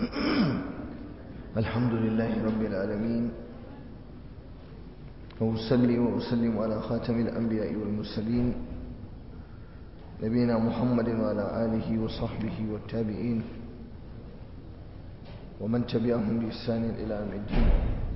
الحمد لله رب العالمين وأصلي وأسلم على خاتم الأنبياء والمرسلين نبينا محمد وعلى آله وصحبه والتابعين ومن تبعهم بإحسان إلى يوم الدين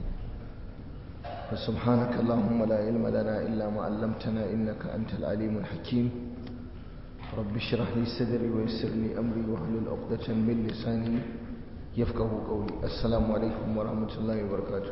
فسبحانك اللهم لا علم لنا إلا ما علمتنا إنك أنت العليم الحكيم رب اشرح لي صدري ويسر لي أمري واحلل عقدة من لساني يفقه قولي السلام عليكم ورحمة الله وبركاته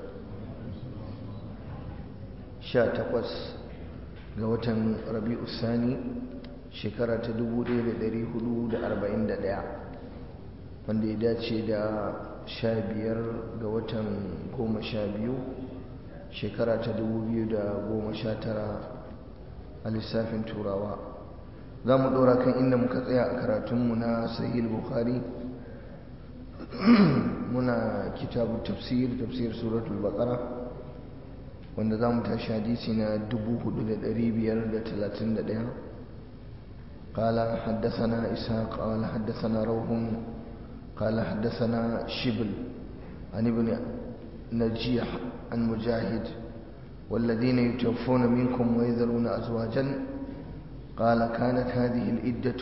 sha takwas ga watan rabi'u sani shekara ta dubu ɗaya da ɗari hudu da arba'in da ɗaya wanda ya dace da sha biyar ga watan goma sha biyu shekara ta dubu biyu da goma sha tara a lissafin turawa za mu ɗora kan inda muka tsaya a karatunmu na sahih bukhari muna kitabu tafsir tafsir suratul baqara wanda za mu tashi hadisi na 4531 قال حدثنا إسحاق قال حدثنا روح قال حدثنا شبل عن ابن نجيح عن مجاهد والذين يتوفون منكم ويذرون أزواجا قال كانت هذه الإدة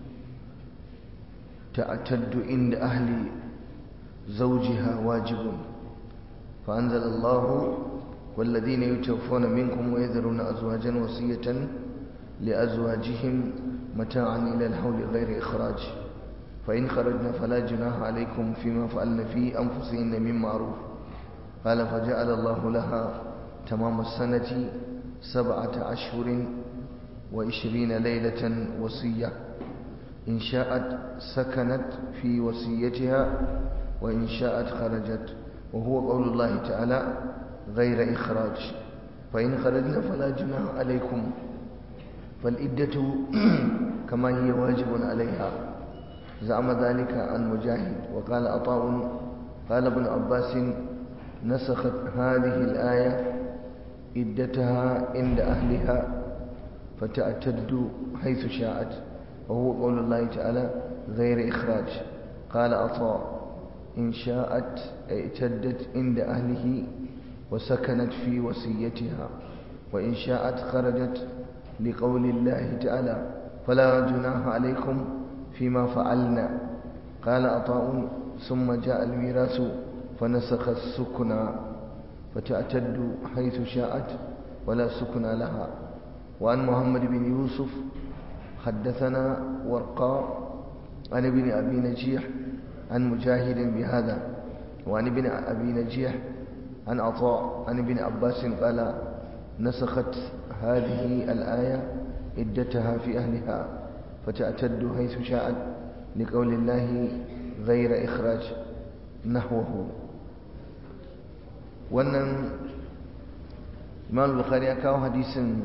تعتد عند أهل زوجها واجب فأنزل الله والذين يتوفون منكم ويذرون أزواجا وصية لأزواجهم متاعا إلى الحول غير إخراج فإن خرجنا فلا جناح عليكم فيما فعلن في أنفسهن من معروف قال فجعل الله لها تمام السنة سبعة أشهر وعشرين ليلة وصية إن شاءت سكنت في وصيتها وإن شاءت خرجت وهو قول الله تعالى غير إخراج فإن خرجنا فلا جناح عليكم فالإدة كما هي واجب عليها زعم ذلك عن مجاهد وقال عطاء قال ابن عباس نسخت هذه الآية إدتها عند أهلها فتعتد حيث شاءت وهو قول الله تعالى غير إخراج قال عطاء إن شاءت اعتدت عند أهله وسكنت في وصيتها وإن شاءت خرجت لقول الله تعالى فلا جناح عليكم فيما فعلنا قال عطاء ثم جاء الميراث فنسخ السكنى فتعتد حيث شاءت ولا سكنى لها وعن محمد بن يوسف حدثنا ورقاء عن ابن أبي نجيح عن مجاهد بهذا وعن ابن أبي نجيح عن عطاء عن ابن عباس قال نسخت هذه الآية عدتها في أهلها فتعتد حيث شاءت لقول الله غير إخراج نحوه wannan imam bukhari ya kawo hadisin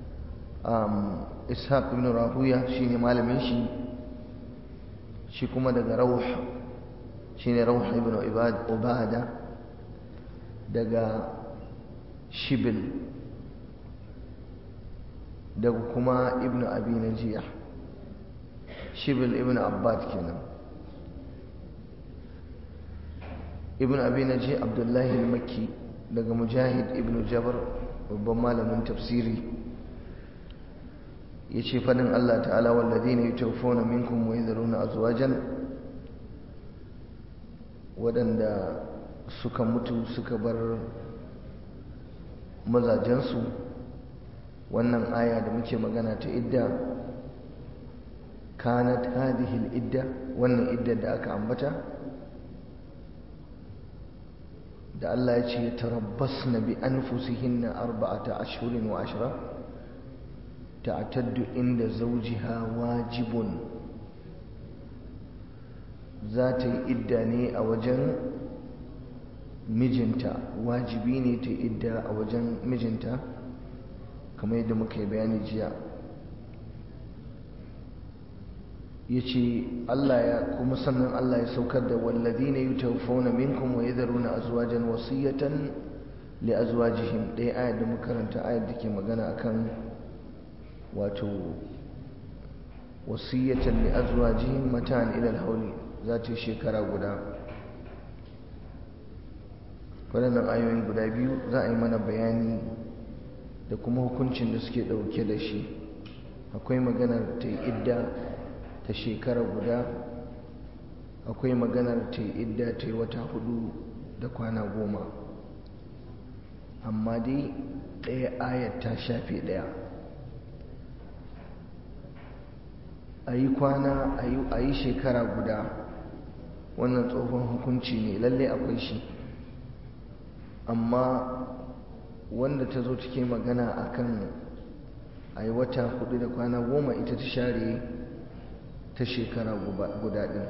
ishaq ibn rahuya shine malamin shi shi kuma daga rauh shine rauh ibn ubada daga shibil daga kuma ibn abi najiya shibil ibn abbad kenan ibn abi naji abdullahi al-makki daga mujahid ibn jabar babban malamin tafsiri ya ce fadin allah ta'ala wallazi ne yutawfona minkum wa yadhuruna azwajan waɗanda suka mutu suka bar mazajensu wannan aya da muke magana ta idda kanat hadhihi idda wannan idda da aka ambata da Allah ya ce tarabbasna bi anfusihinna arba'ata ashhurin wa ashra ta'taddu inda zawjiha wajibun za ta yi idda ne a wajen mijinta wajibi ne ta idda a wajen mijinta kamar yadda muka yi bayani jiya ya ce Allah ya kuma sannan Allah ya saukar da wallazi ne yi taufona minkum wa yadharuna azwajan wasiyatan li azwajihim ɗaya ayar da makaranta ayar da ke magana akan wato wasiyatan li azwajihim matan ila alhawli za ta yi shekara guda waɗannan ayoyi guda biyu za a yi mana bayani da kuma hukuncin da suke ɗauke da shi akwai maganar ta yi idda ta shekara guda akwai maganar ta yi idda ta yi wata hudu da kwana goma amma dai ɗaya ayat ta shafe ɗaya a yi kwana a yi shekara guda wannan tsohon hukunci ne lalle akwai shi amma wanda ta zo take magana akan a yi wata hudu da kwana goma ita ta share ta shekara guda ɗin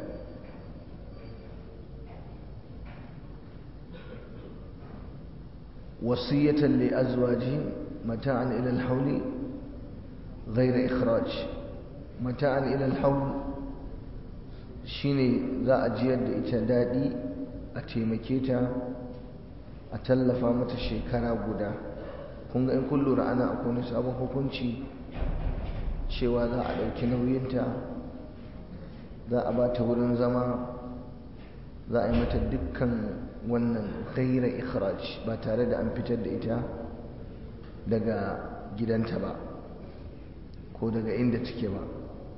وصية لأزواجهم متاعا إلى الحول غير إخراج متاعا إلى الحول shine za a jiyar da ita daɗi a taimake ta a tallafa mata shekara guda kun ga in kun lura ana akwai wani sabon hukunci cewa za a ɗauki nauyinta za a ba ta wurin zama za a yi mata dukkan wannan gaira ikhraj ba tare da an fitar da ita daga gidanta ba ko daga inda take ba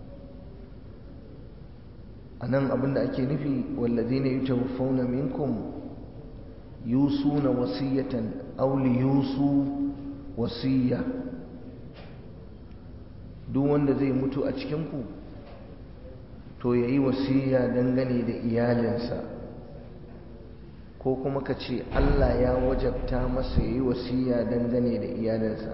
a nan abinda ake nufi wallazi ne yutawaffawna minkum yusuna wasiyatan aw yusu wasiya duk wanda zai mutu a cikin ku to yayi wasiya dangane da iyalinsa ko kuma ka ce Allah ya wajabta masa yi wasiya dangane da iyalinsa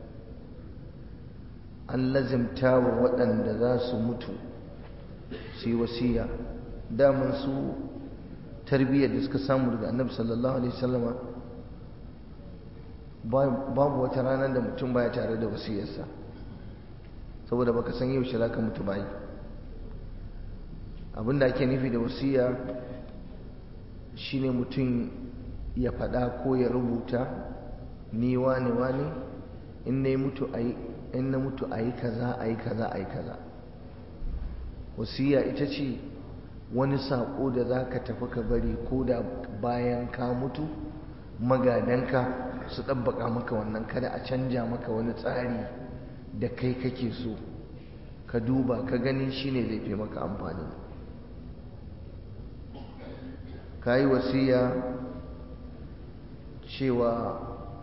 an lazimta wa waɗanda za su mutu su yi wasiya daman su tarbiyyar da suka samu daga annabi sallallahu alaihi wasallama babu wata ranar da mutum baya tare da wasiyarsa saboda baka san yaushe za ka mutu bayi abinda ake nufi da wasiya shine mutum ya faɗa ko ya rubuta ni wane wane in na mutu ayi in na mutu ayi kaza ayi kaza ayi kaza wasiya ita ce wani saƙo da za ka tafi ka bari ko da bayan ka mutu magadanka su ɗabbaka maka wannan kada a canja maka wani tsari da kai kake so ka duba ka gani shine zai fi maka amfani ka yi wasiya cewa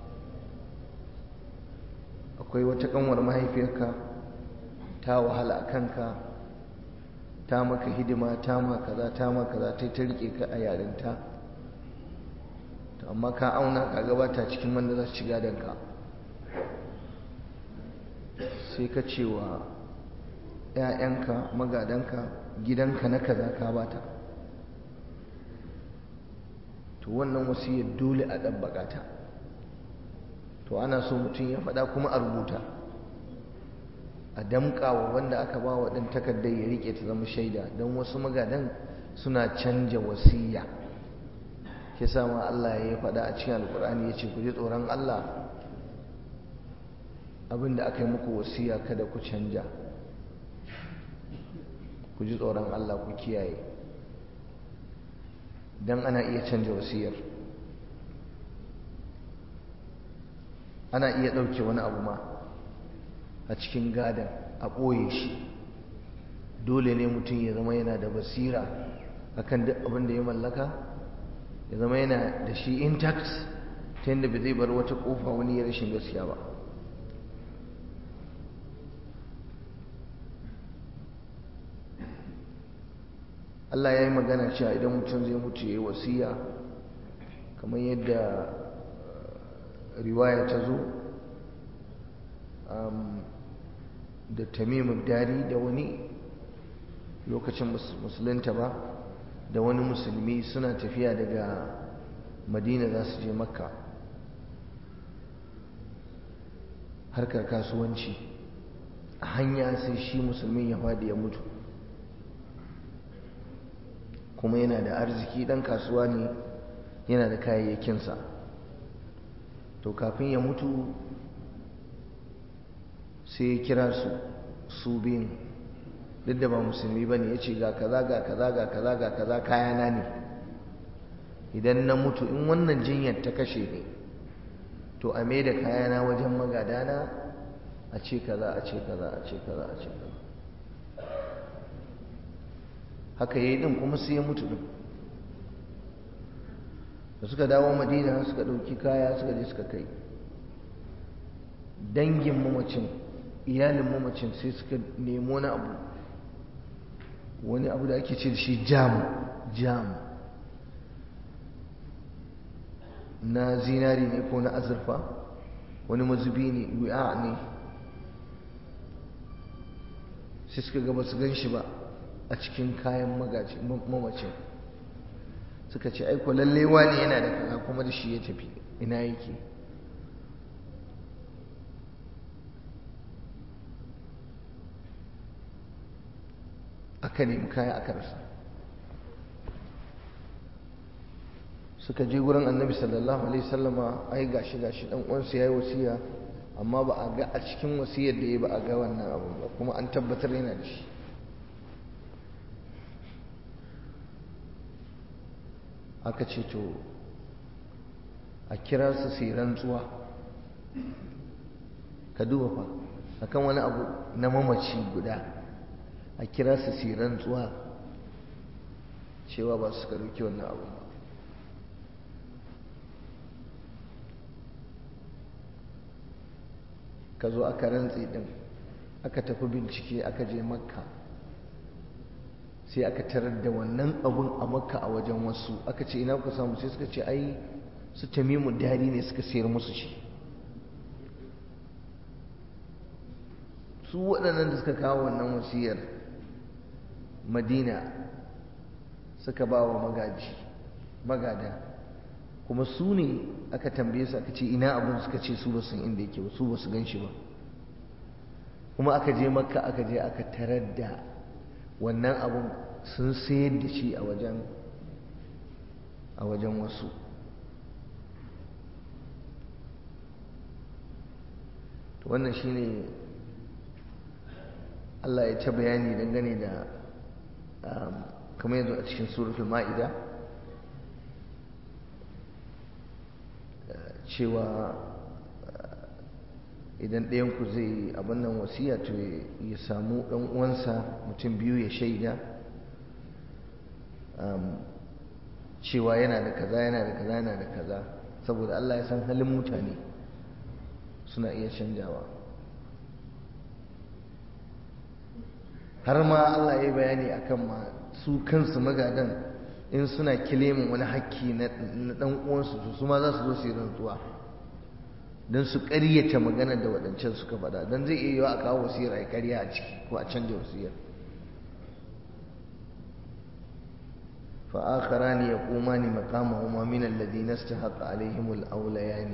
akwai wata kanwar mahaifiyarka ta wahala a kanka ta maka hidima ta ma kaza ta ma kaza ta ta rike ka a yarinta to amma ka auna ka gabata cikin wanda za su ci gadonka sai ka cewa 'ya'yanka magadanka gidanka na kaza ka bata to wannan wasiyar dole a ɗabbaƙa ta to ana so mutum ya faɗa kuma a rubuta a damƙawa wanda aka ba wa ɗin takardar ya riƙe ta zama shaida don wasu magadan suna canja wasiya ke sama Allah ya faɗa a cikin alƙur'ani ya ce ku ji tsoron Allah abinda aka yi muku wasiya kada ku canja ku ji tsoron Allah ku kiyaye don ana iya canja wasiyar ana iya ɗauke wani abu ma a cikin gadon a ɓoye shi dole ne mutum ya zama yana da basira akan duk abin da ya mallaka ya zama yana da shi intact ta yadda ba zai bar wata ƙofa wani ya rashin gaskiya ba Allah ya yi magana cewa idan mutum zai mutu ya yi wasiya kamar yadda riwaya ta zo da tamimu dari da wani lokacin musulunta ba da wani musulmi suna tafiya daga madina za su je makka harkar kasuwanci a hanya sai shi musulmin ya faɗi ya mutu kuma yana da arziki ɗan kasuwa ne yana da kayayyakinsa to kafin ya mutu sai ya kira su su biyun duk da ba musulmi ba ne ya ce ga kaza ga kaza ga kaza ga kaza kayana ne idan na mutu in wannan jinyar ta kashe ne to a mai da kayana wajen magadana a ce kaza a ce kaza a ce kaza a ce kaza haka yayi din kuma sai ya mutu din da suka dawo madina suka ɗauki kaya suka je suka kai dangin mamacin iyalin mamacin sai suka nemo wani abu wani abu da ake ce da shi jam jam na zinari ne ko na azurfa wani mazubi ne wi'a ne sai suka gaba su gan shi ba a cikin kayan mamacin suka ce aiko lalle wani yana da kaza kuma da shi ya tafi ina yake aka nemi kaya aka rasa suka je gurin annabi sallallahu alaihi sallama ai gashi gashi dan uwansa yayi wasiya amma ba a ga a cikin wasiyar da ya ba a ga wannan abun ba kuma an tabbatar yana da shi aka ce to a kira su sai rantsuwa ka duba fa akan wani abu na mamaci guda a kira su sai rantsuwa cewa ba su karuki wannan abu ba ka zo aka rantsi din aka tafi bincike aka je makka sai aka tarar da wannan abun a makka a wajen wasu aka ce ina kuka samu sai suka ce ai su tamimu dari ne suka sayar musu shi su waɗannan da suka kawo wannan wasiyar madina suka ba wa magaji magada kuma su ne aka tambaye su aka ce ina abun suka ce su ba san inda yake ba su ba su gan shi ba kuma aka je makka aka je aka tarar da wannan abun sun sayar da shi a wajen a wajen wasu to wannan shine Allah ya ta bayani dangane da kamar yanzu a cikin suratul ma'ida cewa idan ɗayanku zai abin nan wasiya to ya samu ɗan uwansa mutum biyu ya shaida cewa yana da kaza yana da kaza yana da kaza saboda Allah ya san halin mutane suna iya canjawa har ma Allah ya yi bayani akan ma su kansu magadan in suna kilimin wani hakki na ɗan uwansu su ma za su zo su yi rantsuwa don su ƙaryata magana da waɗancan suka faɗa don zai iya yiwa a kawo wasiyar a ƙarya a ciki ko a canja wasiyar فآخران يقومان مقامهما من الذين استحق عليهم الأوليان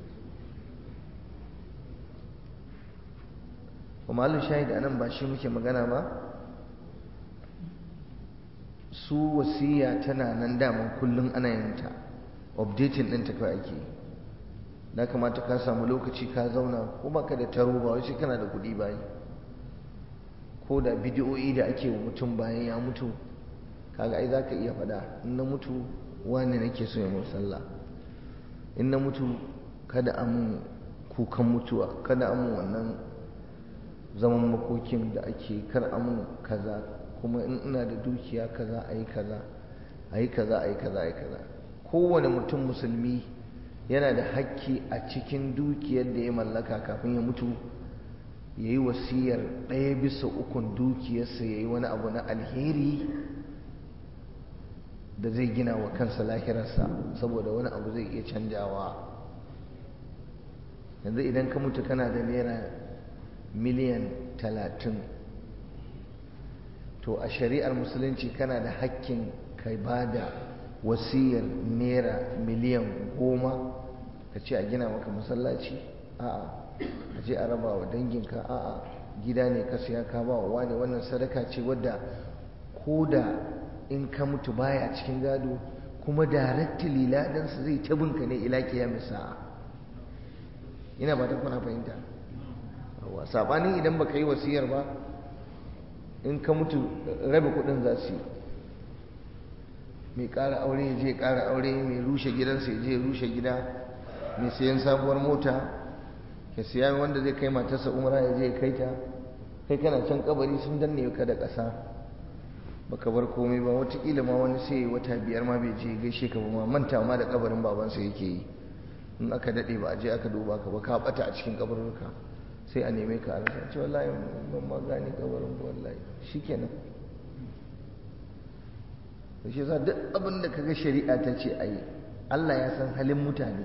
ومعلو شاهد أنا باشي muke magana ba su wasiya tana nan daman kullum ana yin ta updating ɗinta kawai ake yi na kamata ka samu lokaci ka zauna ko baka da taro ba wai sai kana da kuɗi bayi ko da bidiyoyi da ake wa mutum bayan ya mutu kaga ai zaka iya faɗa in na mutu wani nake so ya mun sallah in na mutu kada a mun kukan mutuwa kada a mun wannan zaman makokin da ake kar a mun kaza kuma in ina da dukiya kaza a yi kaza a yi kaza a yi kaza a yi kaza kowane mutum musulmi yana da hakki a cikin dukiyar da ya mallaka kafin ya mutu ya yi wasiyar ɗaya bisa ukun dukiyarsa ya yi wani abu na alheri da zai gina wa kansa lahirarsa saboda wani abu zai iya canjawa yanzu idan ka mutu kana da naira miliyan talatin to a shari'ar musulunci kana da hakkin ka ba da wasiyar naira miliyan goma ka ce a gina maka masallaci a'a a je a raba wa danginka a'a gida ne ka siya ka ba wa wani wannan sadaka ce wadda ko da in ka mutu baya cikin gado kuma directly ladansa zai ta binka ne ila kiyamis sa'a ina ba ta kuna fahimta yawa sabanin idan baka yi wasiyar ba in ka mutu rabe kudin za su yi mai ƙara aure ya je ƙara aure mai rushe gidansa ya je rushe gida mai sayan sabuwar mota ya siya wanda zai kai matarsa umra ya je ya kai ta kai kana can kabari sun danne ka da ƙasa baka bar komai ba watakila ma wani sai wata biyar ma bai je gaishe ka ba ma manta ma da kabarin babansa yake yi in aka daɗe ba a je aka duba ka ba ka bata a cikin kabarurka sai a neme ka a rasa ce wallahi ban ma gane kabarin ba wallahi shikenan shi yasa duk abin da kaga shari'a ta ce ayi Allah ya san halin mutane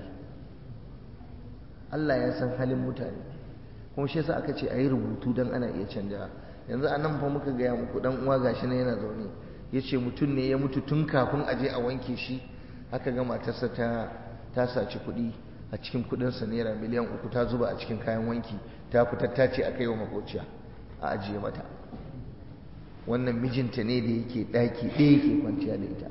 Allah ya san halin mutane kuma shi yasa aka ce ayi rubutu dan ana iya canja yanzu anan fa muka gaya muku dan uwa gashi ne yana zaune yace mutum ne ya mutu tun kafin a je a wanke shi aka ga matarsa ta ta saci kuɗi a cikin kuɗinsa naira miliyan uku ta zuba a cikin kayan wanki ta fitar ta ce a kai wa makociya a ajiye mata wannan mijinta ne da yake ɗaki ɗaya yake kwanciya da ita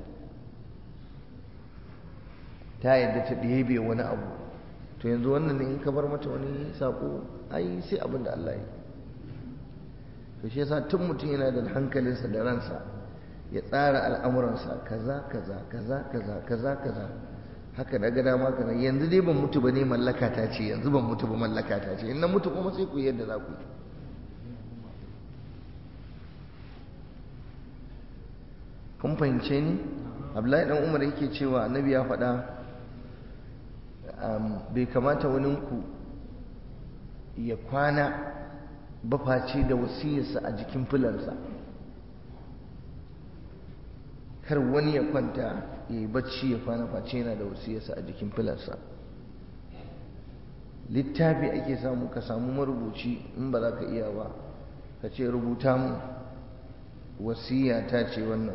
ta yadda ta ɗebe wani abu to yanzu wannan ne in ka bar mata wani saƙo ai sai abin da Allah yi to shi yasa tun mutum yana da hankalinsa da ransa ya tsara al'amuransa kaza kaza kaza kaza kaza kaza haka daga dama kaza yanzu dai ban mutu ba ne mallaka ta ce yanzu ban mutu ba mallaka ta ce in na mutu kuma sai ku yadda za ku yi kun fahimce ni abdullahi dan umar yake cewa annabi ya faɗa bai kamata waninku ya kwana bafaci da wasiyarsa a jikin filarsa kar wani ya kwanta ya yi bacci ya kwana face yana da wasiyarsa a jikin filarsa littafi ake samu ka samu marubuci in ba za ka iya ba ka ce rubuta mu wasiya ta ce wannan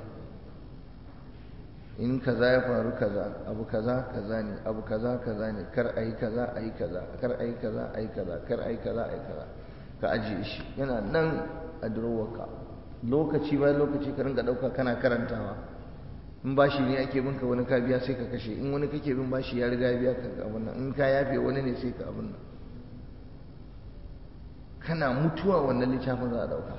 in kaza ya faru kaza abu kaza kaza ne abu kaza kaza ne kar a yi kaza a yi kaza kar a yi kaza a yi kaza kar a yi kaza a yi kaza ka ajiye shi yana nan a durowarka lokaci bayan lokaci ka rinka ɗauka kana karantawa in bashi ne ake binka wani ka biya sai ka kashe in wani kake bin bashi ya riga biya ka abin nan in ka yafe wani ne sai ka abin nan kana mutuwa wannan littafin za a ɗauka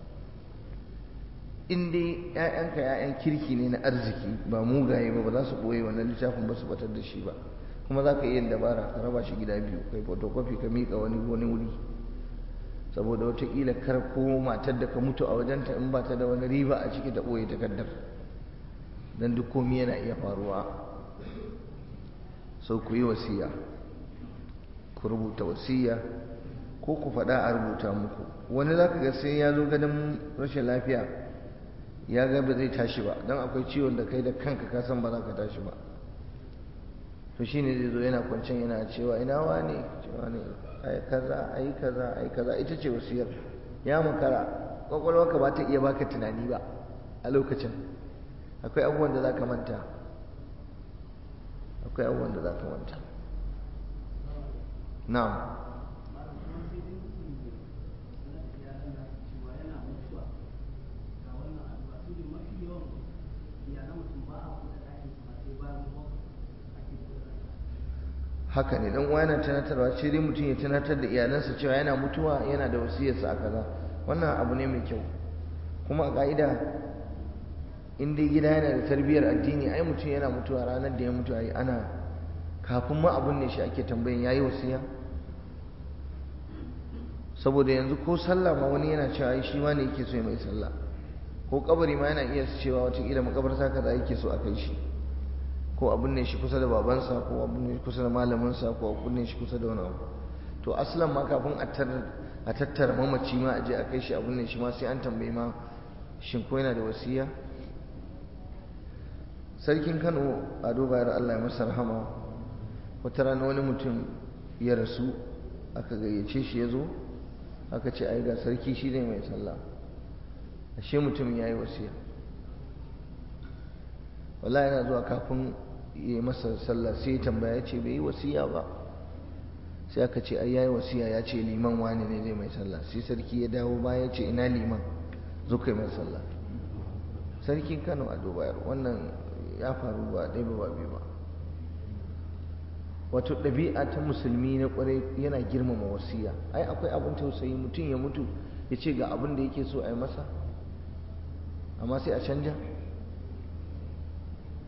in dai ‘ya'yanka ‘ya'yan kirki ne na arziki ba mugaye ba ba za su ɓoye wannan littafin ba su batar da shi ba kuma za ka iya yin dabara ka raba shi gida biyu kai photocopy ka miƙa wani wani wuri saboda wataƙila kar ko matar da ka mutu a wajenta in ba ta da wani riba a ciki ta ɓoye takardar don duk komi yana iya faruwa sau ku yi wasiya ku rubuta wasiya ko ku faɗa a rubuta muku wani za ka ga sai ya zo ganin rashin lafiya ya ga ba zai tashi ba don akwai ciwon da kai da kanka ka san ba za ka tashi ba to shine zai zo yana kwancen yana cewa ina wane cewa ne ai kaza ai kaza ai kaza ita ce wasiyar ya makara kwakwalwarka ba ta iya baka tunani ba a lokacin akwai abubuwan da za ka manta akwai abubuwan da za ka manta na'am haka ne dan uwa yana tunatarwa ce dai mutum ya tunatar da iyalansa cewa yana mutuwa yana da wasiyarsa a kaza wannan abu ne mai kyau kuma a ka'ida in dai gida yana da tarbiyyar addini ai mutum yana mutuwa ranar da ya mutu ai ana kafin ma abun ne shi ake tambayin yayi wasiya saboda yanzu ko sallah ma wani yana cewa ai shi ma ne yake so ya mai sallah ko kabari ma yana iya cewa wataƙila makabarta kaza yake so a kai shi ko abin ne shi kusa da babansa ko abin ne kusa da malaminsa ko abin ne shi kusa da wani abu to aslan ma kafin a tattara mamaci ma a je a kai shi abin ne shi ma sai an tambayi ma shin ko yana da wasiya sarkin kano a bayar allah ya masa rahama wata rana wani mutum ya rasu aka gayyace shi ya zo aka ce ai ga sarki shi ne mai sallah ashe mutum ya yi wasiya wala yana zuwa kafin ya masa sallah sai ya tambaya ce bai yi wasiya ba sai aka ce ai yayi wasiya ya ce liman wani ne zai mai sallah sai sarki ya dawo baya ya ce ina liman zo kai mai sallah sarkin Kano a Dubayar wannan ya faru ba ɗaya ba biyu ba wato ɗabi'a ta musulmi na ƙwarai yana girmama wasiya ai akwai abin tausayi mutum ya mutu ya ce ga abin da yake so a yi masa amma sai a canja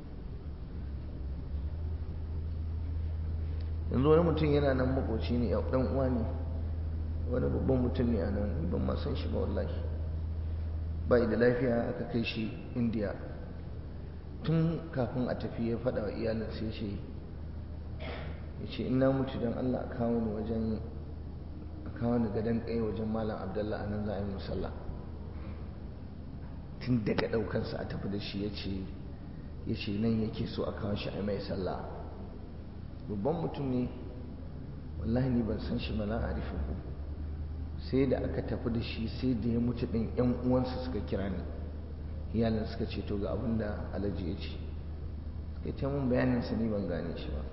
yanzu wani mutum yana nan makoci ne ya dan uwa ne wani babban mutum ne a nan ban ma san shi ba wallahi bai da lafiya aka kai shi indiya tun kafin a tafi ya faɗa wa iyalin sai ce ya ce ina mutu don allah a kawo ni wajen a kawo ni gadon kai wajen malam abdallah a nan za a yi musalla tun daga ɗaukansa a tafi da shi ya ce ya ce nan yake so a kawo shi a mai sallah babban mutum ne wallahi ni ban san shi ba na arifin ku sai da aka tafi da shi sai da ya mutu ɗin yan uwansa suka kira ni iyalin suka ce to ga abin da alhaji ya ce suka ce mun bayanin sa ni ban gane shi ba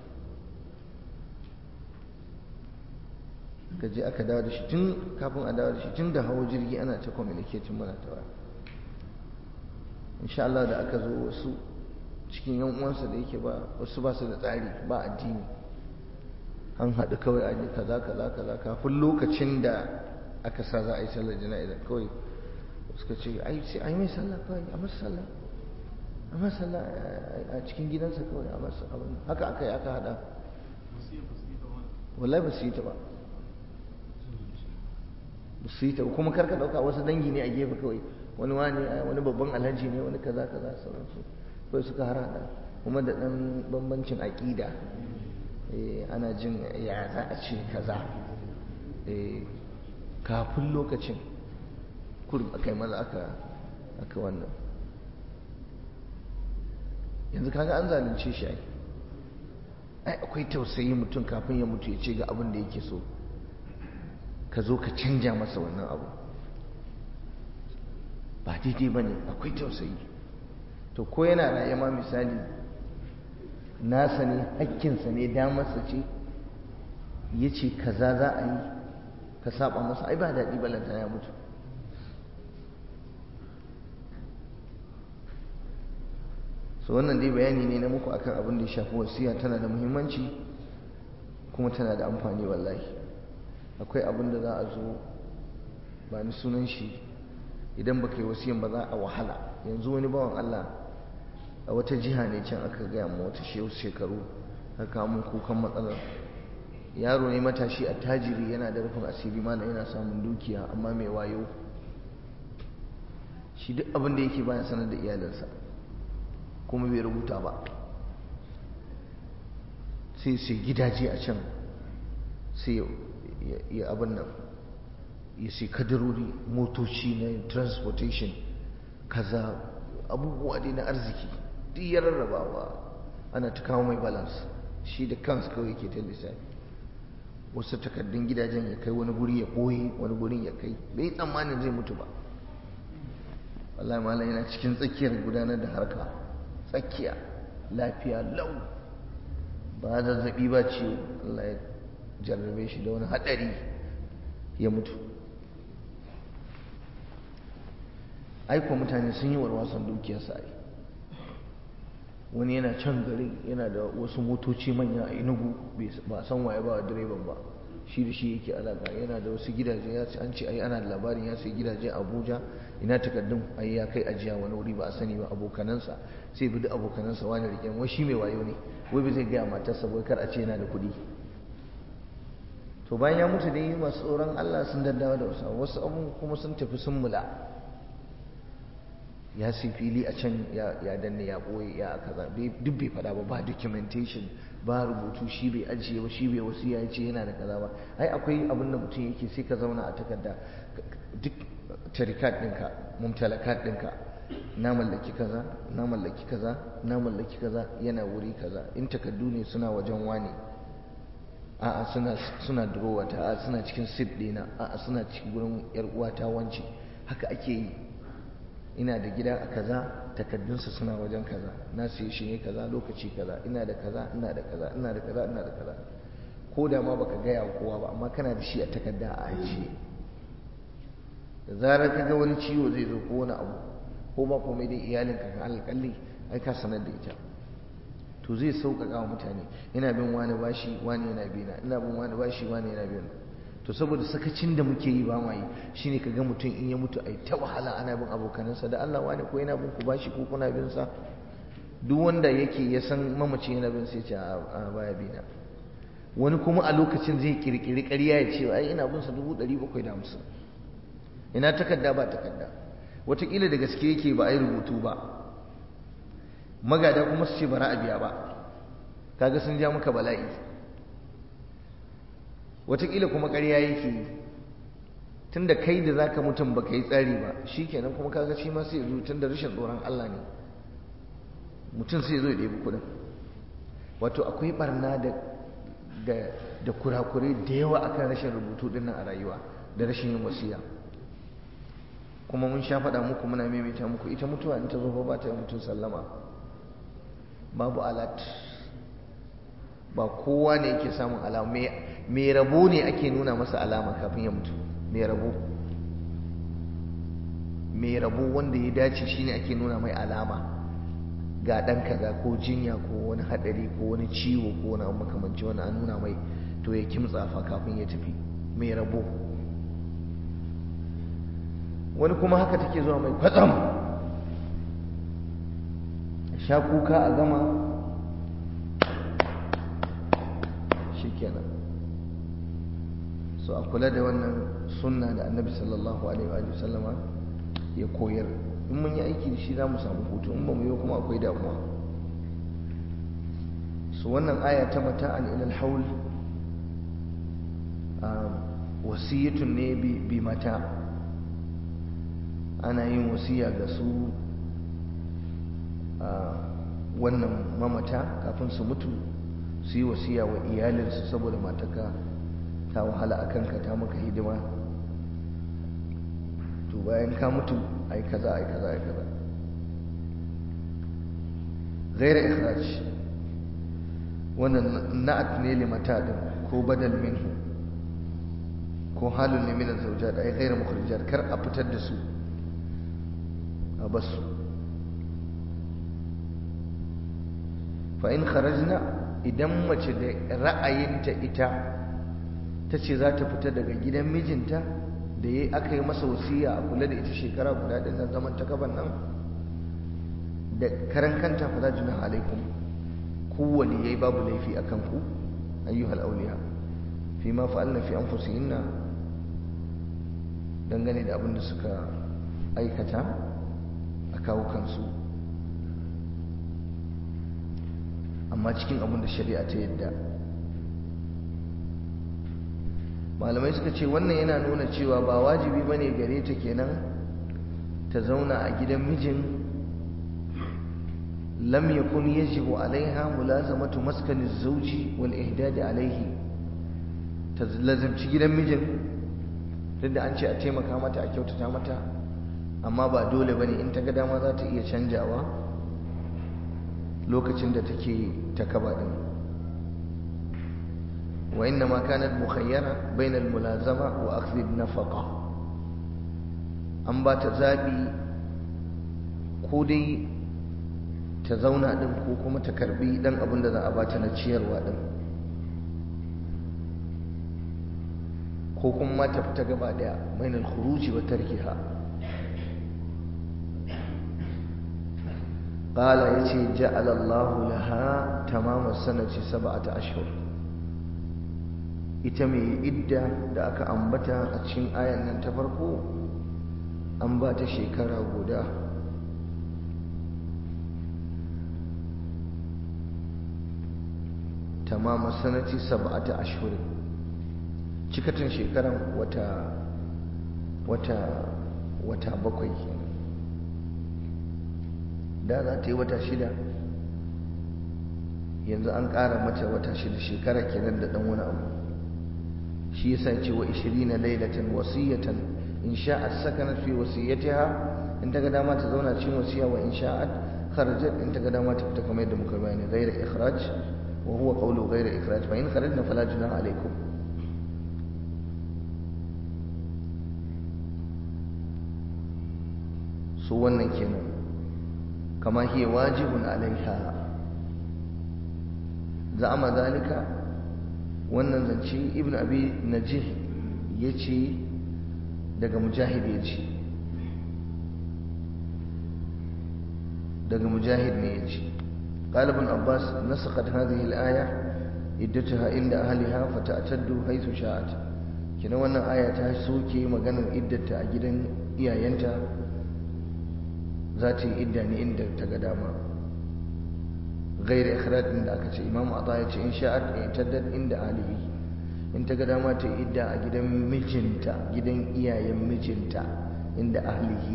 ka je aka dawo da shi tun kafin a dawo da shi tun da hawa jirgi ana ta communicating mana ta waya insha Allah da aka zo wasu cikin yan uwansa da yake ba wasu ba su da tsari ba addini an haɗu kawai a yi kaza kaza kaza kafin lokacin da aka sa za a yi sallar jana'iza kawai suka ce ai sai ai mai sallah kawai a masa sallah a masa sallah a cikin gidansa kawai a masa abin haka aka yi aka haɗa wallahi ba su yi ta ba ba su yi ta kuma karka ɗauka wasu dangi ne a gefe kawai wani wani wani babban alhaji ne wani kaza kaza sauransu kawai suka harada kuma da ɗan bambancin aƙida ana jin ya za a ce kaza kafin lokacin kurum aka yi maza aka aka wannan yanzu kaga an zalunce shi ai ai akwai tausayi mutum kafin ya mutu ya ce ga abin da yake so ka zo ka canja masa wannan abu ba daidai ba ne akwai tausayi to ko yana raye ma misali nasa ne hakkinsa ne damarsa ce ya ce kaza za a yi ka saba masa ai ba daɗi balanta ya mutu so wannan dai bayani ne na muku akan abin da ya shafi wasiya tana da muhimmanci kuma tana da amfani wallahi akwai abin da za a zo ba ni sunan shi idan baka yi wasiyan ba za a wahala yanzu wani bawan Allah a wata jiha ne can aka gaya mu wata shehu shekaru aka mun kukan matsalar yaro ne matashi a tajiri yana da rufin asiri mana yana samun dukiya amma mai wayo shi duk abin da yake baya sanar da iyalinsa kuma bai rubuta ba sai sai gidaje a can sai ya abin nan ya sai kadarori motoci na transportation kaza abubuwa dai na arziki duk ya rarrabawa ana ta kawo mai balance shi da kansu kawai ke ta lissafi wasu takardun gidajen ya kai wani guri ya ɓoye wani gurin ya kai bai tsammanin zai mutu ba wallahi malam yana cikin tsakiyar gudanar da harka tsakiya lafiya lau ba zazzabi ba ciwo Allah ya jarrabe shi da wani haɗari ya mutu aiko mutane sun yi warwasan dukiyarsa ai wani yana can garin yana da wasu motoci manya a inugu ba san waye ba direban ba shi da shi yake alaka yana da wasu gidaje ya ce an ce ai ana da labarin ya sai gidaje a abuja ina takardun ai ya kai ajiya wani wuri ba a sani ba abokanansa sai bi duk abokanansa wani rike wai shi mai wayo ne wai bai zai gaya matarsa wai kar a ce yana da kuɗi to bayan ya mutu dai masu tsoron allah sun daddawa da wasu wasu abu kuma sun tafi sun mula ya sai fili a can ya danne ya ɓoye ya kaza duk bai faɗa ba ba documentation ba rubutu shi bai ajiye ba shi bai wasu ya ce yana da kaza ba ai akwai abin da mutum yake sai ka zauna a takarda duk tarikat ɗinka mumtalakat ɗinka na mallaki kaza na mallaki kaza na mallaki kaza yana wuri kaza in takardu ne suna wajen wani a'a suna suna durowa ta a'a suna cikin sit ɗina a'a suna cikin gurin yar uwata wance haka ake yi ina da gida a kaza takaddunsa suna wajen kaza na siye shi ne kaza lokaci kaza ina da kaza ina da kaza ina da kaza ina da kaza ko da ma baka gaya wa kowa ba amma kana da shi a takarda a ajiye da zarar ka ga wani ciwo zai zo ko wani abu ko ba komai dai iyalinka ka alƙalli ai ka sanar da ita to zai sauƙaƙa wa mutane ina bin wani bashi wani yana bina ina bin wani bashi wani yana bina to saboda sakacin da muke yi ba ma yi shine kaga mutum in ya mutu ai ta wahala ana bin abokanansa da Allah wani ko yana bin ku bashi ko kuna bin sa duk wanda yake ya san mamaci yana bin sai ce a baya bina wani kuma a lokacin zai kirkiri ƙarya ya ce ai ina bin sa dubu ɗari bakwai da hamsin ina takarda ba takarda wataƙila da gaske yake ba a yi rubutu ba magada kuma su ce bara a biya ba kaga sun ja maka bala'i wataƙila kuma ƙarya yake yi tunda kai da zaka mutum baka yi tsari ba shikenan kuma kaga shi ma sai ya zo tunda rashin tsoron Allah ne mutum sai ya zo ya ɗebi kuɗin wato akwai barna da da da kurakurai da yawa akan rashin rubutu din nan a rayuwa da rashin yin wasiya kuma mun sha faɗa muku muna maimaita muku ita mutuwa in ta zo ba ta yi mutum sallama babu alat ba kowa ne yake samun alama mai rabo ne ake nuna masa alama kafin ya mutu mai rabo mai rabo wanda ya dace shine ake nuna mai alama ga ɗan kaza ko jinya ko wani haɗari ko wani ciwo ko wani abu makamanci wani an nuna mai to ya kimtsa fa kafin ya tafi mai rabo wani kuma haka take zuwa mai kwatsam sha kuka a gama shikenan so a kula da wannan sunna da annabi sallallahu alaihi wa sallama ya koyar in mun yi aiki da shi za mu samu hutu in ba mu yi kuma akwai damuwa su wannan aya ta mata'an ilal haul wasiyatun ne bi mata ana yin wasiya ga su wannan mamata kafin su mutu su yi wasiya wa iyalinsu saboda mataka ta wahala a kanka ta maka hidima to bayan ka mutu ai kaza ai kaza ai kaza غير إخراج wannan na'at ne limata din ko badal minhu ko halun ne min zawjat ai ghairu mukhrijat kar a fitar da su a basu fa in kharajna idan mace da ra'ayinta ita ta ce za ta fita daga gidan mijinta da ya aka yi masa wasiya a kula da ita shekara guda ɗin nan zaman ta gaban nan da karan kanta fa za juna alaikum kowane yayi babu laifi a kanku ayyuhal auliya fi ma fa'alna fi anfusihinna dangane da abin da suka aikata a kawo kansu amma cikin abin da shari'a ta yadda malamai suka ce wannan yana nuna cewa ba wajibi bane gare ta kenan ta zauna a gidan mijin lam yakun yajibu alaiha mulazamatu maskani zawji wal ihdad alaihi ta lazimci gidan mijin duk da an ce a taimaka mata a kyautata mata amma ba dole bane in ta ga dama za ta iya canjawa lokacin da take ta kaba din وإنما كانت مخيرة بين الملازمة وأخذ النفقة أن بات زابي كودي تزونا دم كوكما تكربي دم أبن ذا أباتنا تشير وادم كوكما ما تفتق بعد بين الخروج وتركها قال يتي جعل الله لها تمام السنة سبعة أشهر ita mai idda da aka ambata a cikin ayan nan ta farko an ba ta shekara guda tamama sanati sab'ata ashhurin cikatan shekaran wata wata wata bakwai kenan da za ta yi wata shida yanzu an ƙara mata wata shida shekara kenan da ɗan wani abu shi yasa ce wa 20 lailatan wasiyatan in sha'at sakanat fi wasiyatiha in ta ga dama ta zauna cikin wasiya wa in sha'at kharajat in ta ga dama ta fita kamar yadda muka bayani ghayra ikhraj wa huwa qawlu ghayra ikhraj fa in kharajna fala junaha alaykum su wannan kenan kama hiya wajibun alaiha za'ama zalika wannan zance ibn abi najih ya ce daga mujahid ya ce daga mujahid ne ya ce قال ابن عباس نسخت هذه الآية iddataha inda ahliha fata'taddu haythu sha'at kina wannan aya ta soke maganar iddata a gidan iyayenta za ta yi idda ne inda ta ga dama غير إخراج من أكتش إمام عطايا إن شاءت اعتدت عند أهله إن تقدما تإدى جدا مجنتا جدا إيا مجنتا عند أهله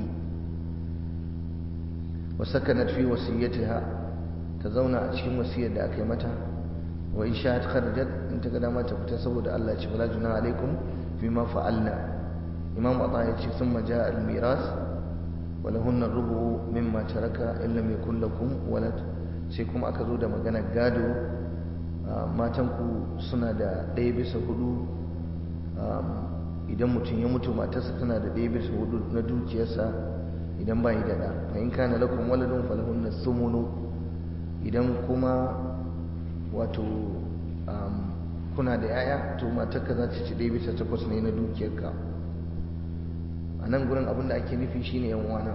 وسكنت في وصيتها تزونا أشكم وصية دا أكيمتها وإن شاءت خرجت إن تقدما تكتسب دا الله ولا جناح عليكم فيما فعلنا إمام عطايا ثم جاء الميراث ولهن الربع مما ترك إن لم يكن لكم ولد sai kuma aka zo da maganar gado matanku suna da ɗaya bisa hudu idan mutum ya mutu matarsa tana da ɗaya bisa hudu na dukiyarsa idan ba yi daɗa fa in kana lakum waladun falahun na sumunu idan kuma wato kuna da yaya to matarka za ta ci ɗaya bisa takwas ne na dukiyarka a nan gurin abin da ake nufi shine yan wana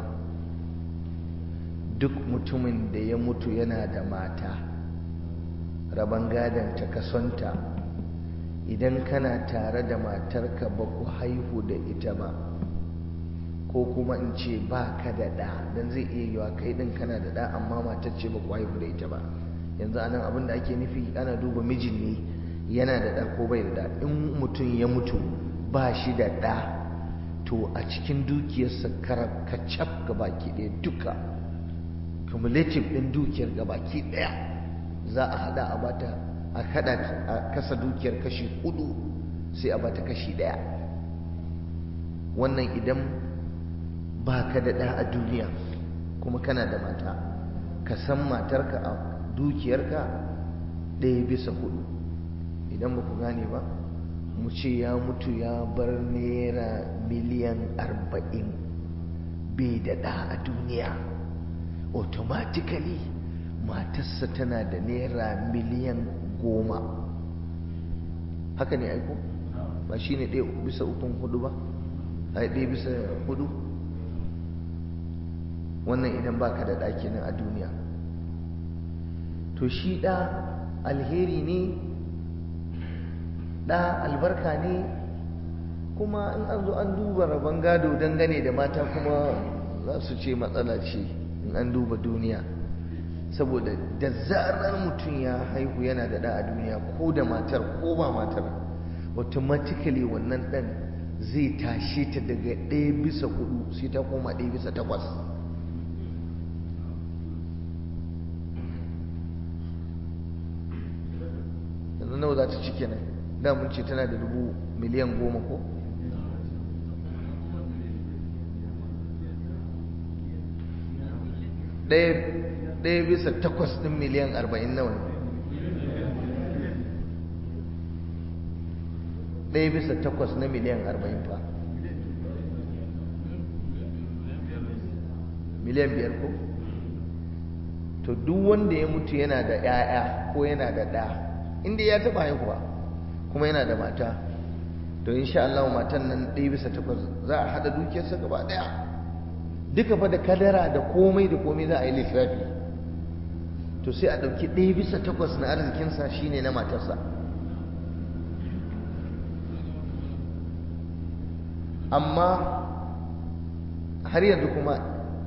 duk mutumin da ya mutu yana da mata rabon gadon ta kasonta idan kana tare da matarka ba ku haihu da ita ba ko kuma in ce ba ka da ɗa don zai iya yiwa kai ɗin kana da ɗa amma matar ce ba ku haihu da ita ba yanzu anan abin da ake nufi ana duba mijin ne yana da ɗa ko bai da ɗa in mutum ya mutu ba shi da ɗa to a cikin dukiyarsa kacaf gabaki ɗaya duka cumulative ɗin dukiyar gabaki ɗaya za a hada a bata a hada a kasa dukiyar kashi hudu sai a bata kashi ɗaya wannan idan ba ka da ɗa a duniya kuma kana da mata ka san matarka a dukiyarka ɗaya bisa hudu idan ba ku gane ba mu ce ya mutu ya bar naira miliyan arba'in bai da ɗa a duniya automatically matarsa tana da naira miliyan goma haka ne aiko ba shi ne ɗaya bisa ukun hudu ba a ɗaya bisa hudu wannan idan baka da ɗaki nan a duniya to shi ɗa alheri ne ɗa albarka ne kuma in an zo an duba rabon gado dangane da mata kuma za su ce matsala ce in an duba duniya saboda da zarar mutum ya haihu yana da ɗa a duniya ko da matar ko ba matar automatically wannan ɗan zai tashe ta daga ɗaya bisa hudu sai ta koma ɗaya bisa takwas yanzu nawa za ta ci kenan da mun ce tana da dubu miliyan goma ko ɗaya bisa takwas ɗin miliyan arba'in nawa ne ɗaya bisa takwas na miliyan arba'in fa miliyan biyar ko to duk wanda ya mutu yana da 'ya'ya ko yana da ɗa inda ya taɓa haihuwa kuma yana da mata to insha Allah matan nan ɗaya bisa takwas za a haɗa dukiyarsa gaba ɗaya duka fa da kadara da komai da komai za a yi lissafi to sai a ɗauki ɗaya bisa takwas na arzikinsa shine na matarsa amma har yanzu kuma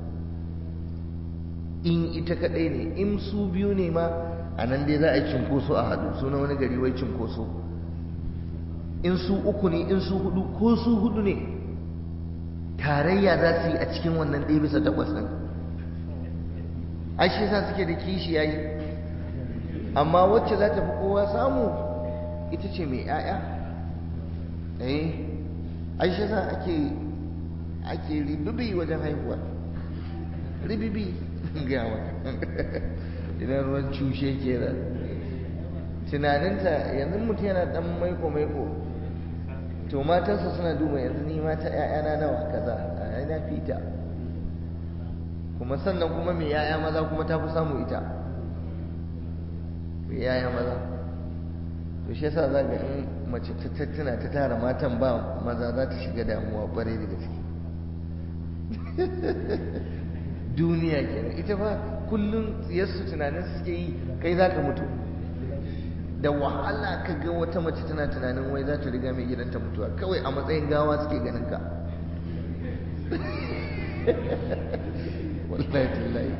in ita kaɗai ne in su biyu ne ma a nan dai za a yi cinkoso a haɗu suna wani gari wai cinkoso in su uku ne in su hudu ko su hudu ne tarayya za su yi a cikin wannan ɗaya bisa takwas ɗin ai shi sa suke da kishi yayi amma wacce za ta fi kowa samu ita ce mai 'ya'ya eh ai shi sa ake ake ribibi wajen haihuwa ribibi ga maka idan ruwan cushe ke da tunaninta yanzu mutum yana dan maiko maiko to matansa suna duba yanzu ni mata ƴaƴana nawa kaza a na fita kuma sannan kuma mai yaya maza kuma ta fi samu ita mai yaya maza to shi yasa za ga in mace ta tattuna ta tara matan ba maza za ta shiga damuwa ƙwarai da gaske duniya kenan ita ba kullum tsiyarsu tunanin suke yi kai za ka mutu da wahala ka ga wata mace tana tunanin wai za ta riga mai gidanta mutuwa kawai a matsayin gawa suke ganin ka wallahi tallahi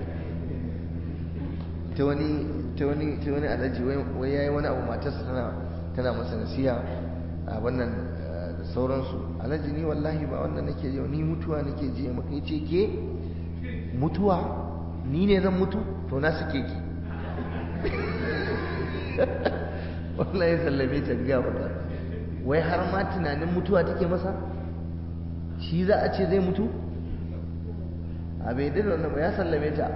ta wani ta wani ta wani alhaji wai yayi wani abu matarsa tana tana masa nasiha a wannan da sauransu alhaji ni wallahi ba wannan nake ji ni mutuwa nake ji maka yace ke mutuwa ni ne zan mutu to na suke ki wallahi sallame ta ga wata wai har ma tunanin mutuwa take masa shi za a ce zai mutu a bai da wannan ba ya sallame ta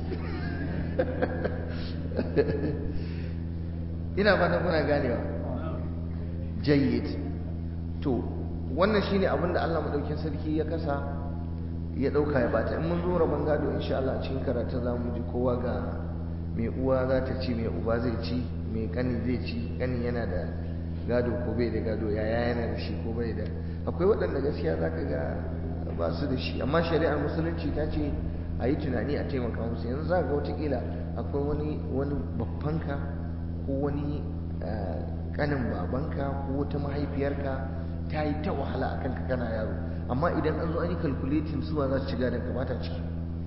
ina fatan kuna ganewa jayyid to wannan shine abin da Allah madaukin sarki ya kasa ya dauka ya bata in mun zo rabon gado insha Allah a cikin karatu za mu ji kowa ga mai uwa za ta ci mai uba zai ci mai kani zai ci kani yana da gado ko bai da gado yaya yana da shi ko bai da akwai waɗanda gaskiya za ka ga ba su da shi amma shari'ar musulunci ta ce a yi tunani a taimaka musu yanzu za ga watakila akwai wani wani babbanka ko wani kanin babanka ko wata mahaifiyarka ta yi ta wahala a kanka kana yaro amma idan an zo an yi calculating suwa za su ci gadon ka bata ciki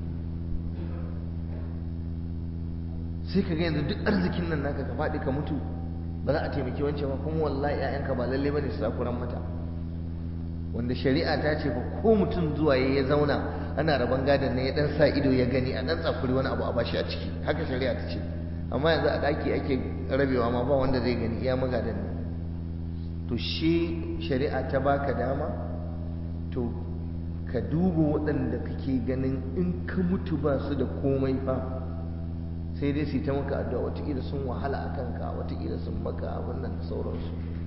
sai ka ga yanzu duk arzikin nan naka ka faɗi ka mutu ba za a taimaki wancan ba kuma wallahi 'ya'yanka ba lalle bane su sakuran mata wanda shari'a ta ce fa ko mutum zuwa ya zauna ana rabon gadon ne ya dan sa ido ya gani a dan tsakuri wani abu a bashi a ciki haka shari'a ta ce amma yanzu a daki ake rabewa ma ba wanda zai gani iya magadan ne to shi shari'a ta baka dama to ka duba waɗanda kake ganin in ka mutu ba su da komai fa sai dai su yi ta maka addu'a watakila sun wahala a kanka watakila sun maka abin nan da sauransu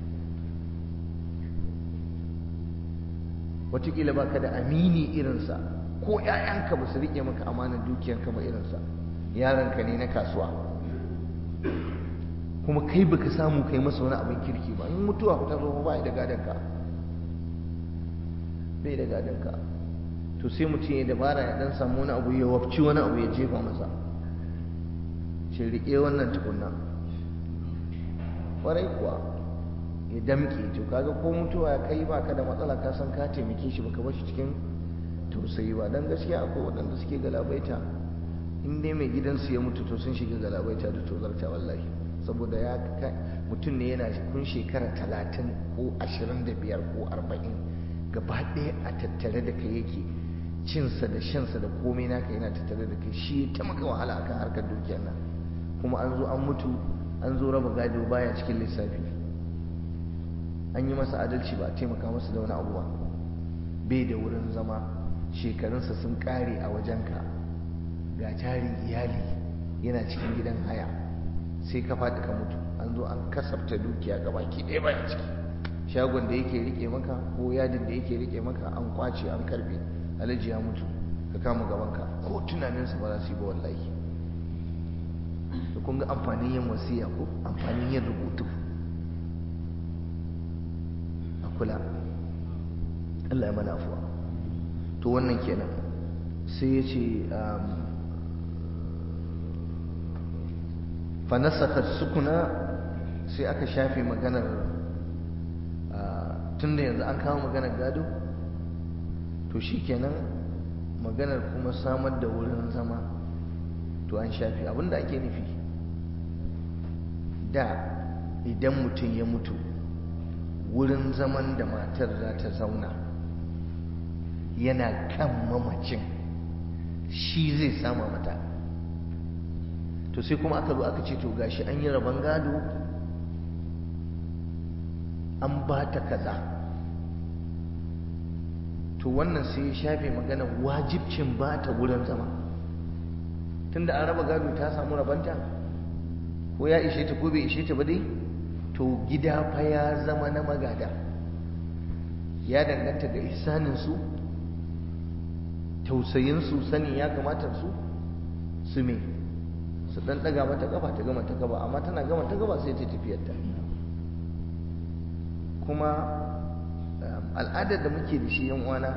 watakila ba ka da amini irinsa ko ‘ya'yanka ba su riƙe maka amanar dukiyarka ba irinsa yaranka ne na kasuwa kuma kai baka samu kai masa wani abin kirki ba in mutuwa ta zo ba da gadonka bai da gadonka to sai mutum ya dabara ya dan samu wani abu ya wafci wani abu ya jefa masa ce riƙe wannan tukunna ƙwarai kuwa ya damƙe to kaga ko mutuwa ya kai baka da matsala ka san ka taimake shi baka bashi cikin tausayi ba dan gaskiya akwai waɗanda suke galabaita in dai mai gidansu ya mutu to sun shiga galabaita da tozarta wallahi saboda ya mutum ne yana kun shekara talatin ko ashirin da biyar ko arba'in gaba ɗaya a tattare da kai yake cinsa da shansa da komai naka yana tattare da kai shi ta maka wahala akan harkar dukiyar nan kuma an zo an mutu an zo raba gado baya cikin lissafi an yi masa adalci ba a taimaka masa da wani abu ba bai da wurin zama shekarunsa sun kare a wajenka ga tarin iyali yana cikin gidan haya sai ka faɗi ka mutu an zo an kasafta dukiya ga baki ɗaya baya ciki shagon da yake rike maka ko yadin da yake rike maka an kwace an karbe alhaji ya mutu ka kama gabanka ko tunaninsa ba za su yi ba wallahi da kun ga amfanin yin wasiya ko amfanin yin rubutu a kula Allah ya mana afuwa to wannan kenan sai ya ce fanasakar sukuna sai aka shafe maganar tun da yanzu an kawo maganar gado to shi kenan maganar kuma samar da wurin zama to an shafe abinda ake nufi da idan mutum ya mutu wurin zaman da matar za ta zauna yana kan mamacin shi zai sama mata to sai kuma aka zo aka ce to gashi an yi rabon gado an ba ta kaza to wannan sai ya shafe magana wajibcin ba ta wurin zama tunda an raba gado ta samu rabanta ko ya ishe ta ko bai ishe ta ba dai to gida fa ya zama na magada ya danganta ga ihsaninsu tausayinsu sanin ya kamata su su me su dan daga mata kafa ta gama ta gaba amma tana gama ta gaba sai ta tafiyar ta kuma al'adar da muke da shi yan uwana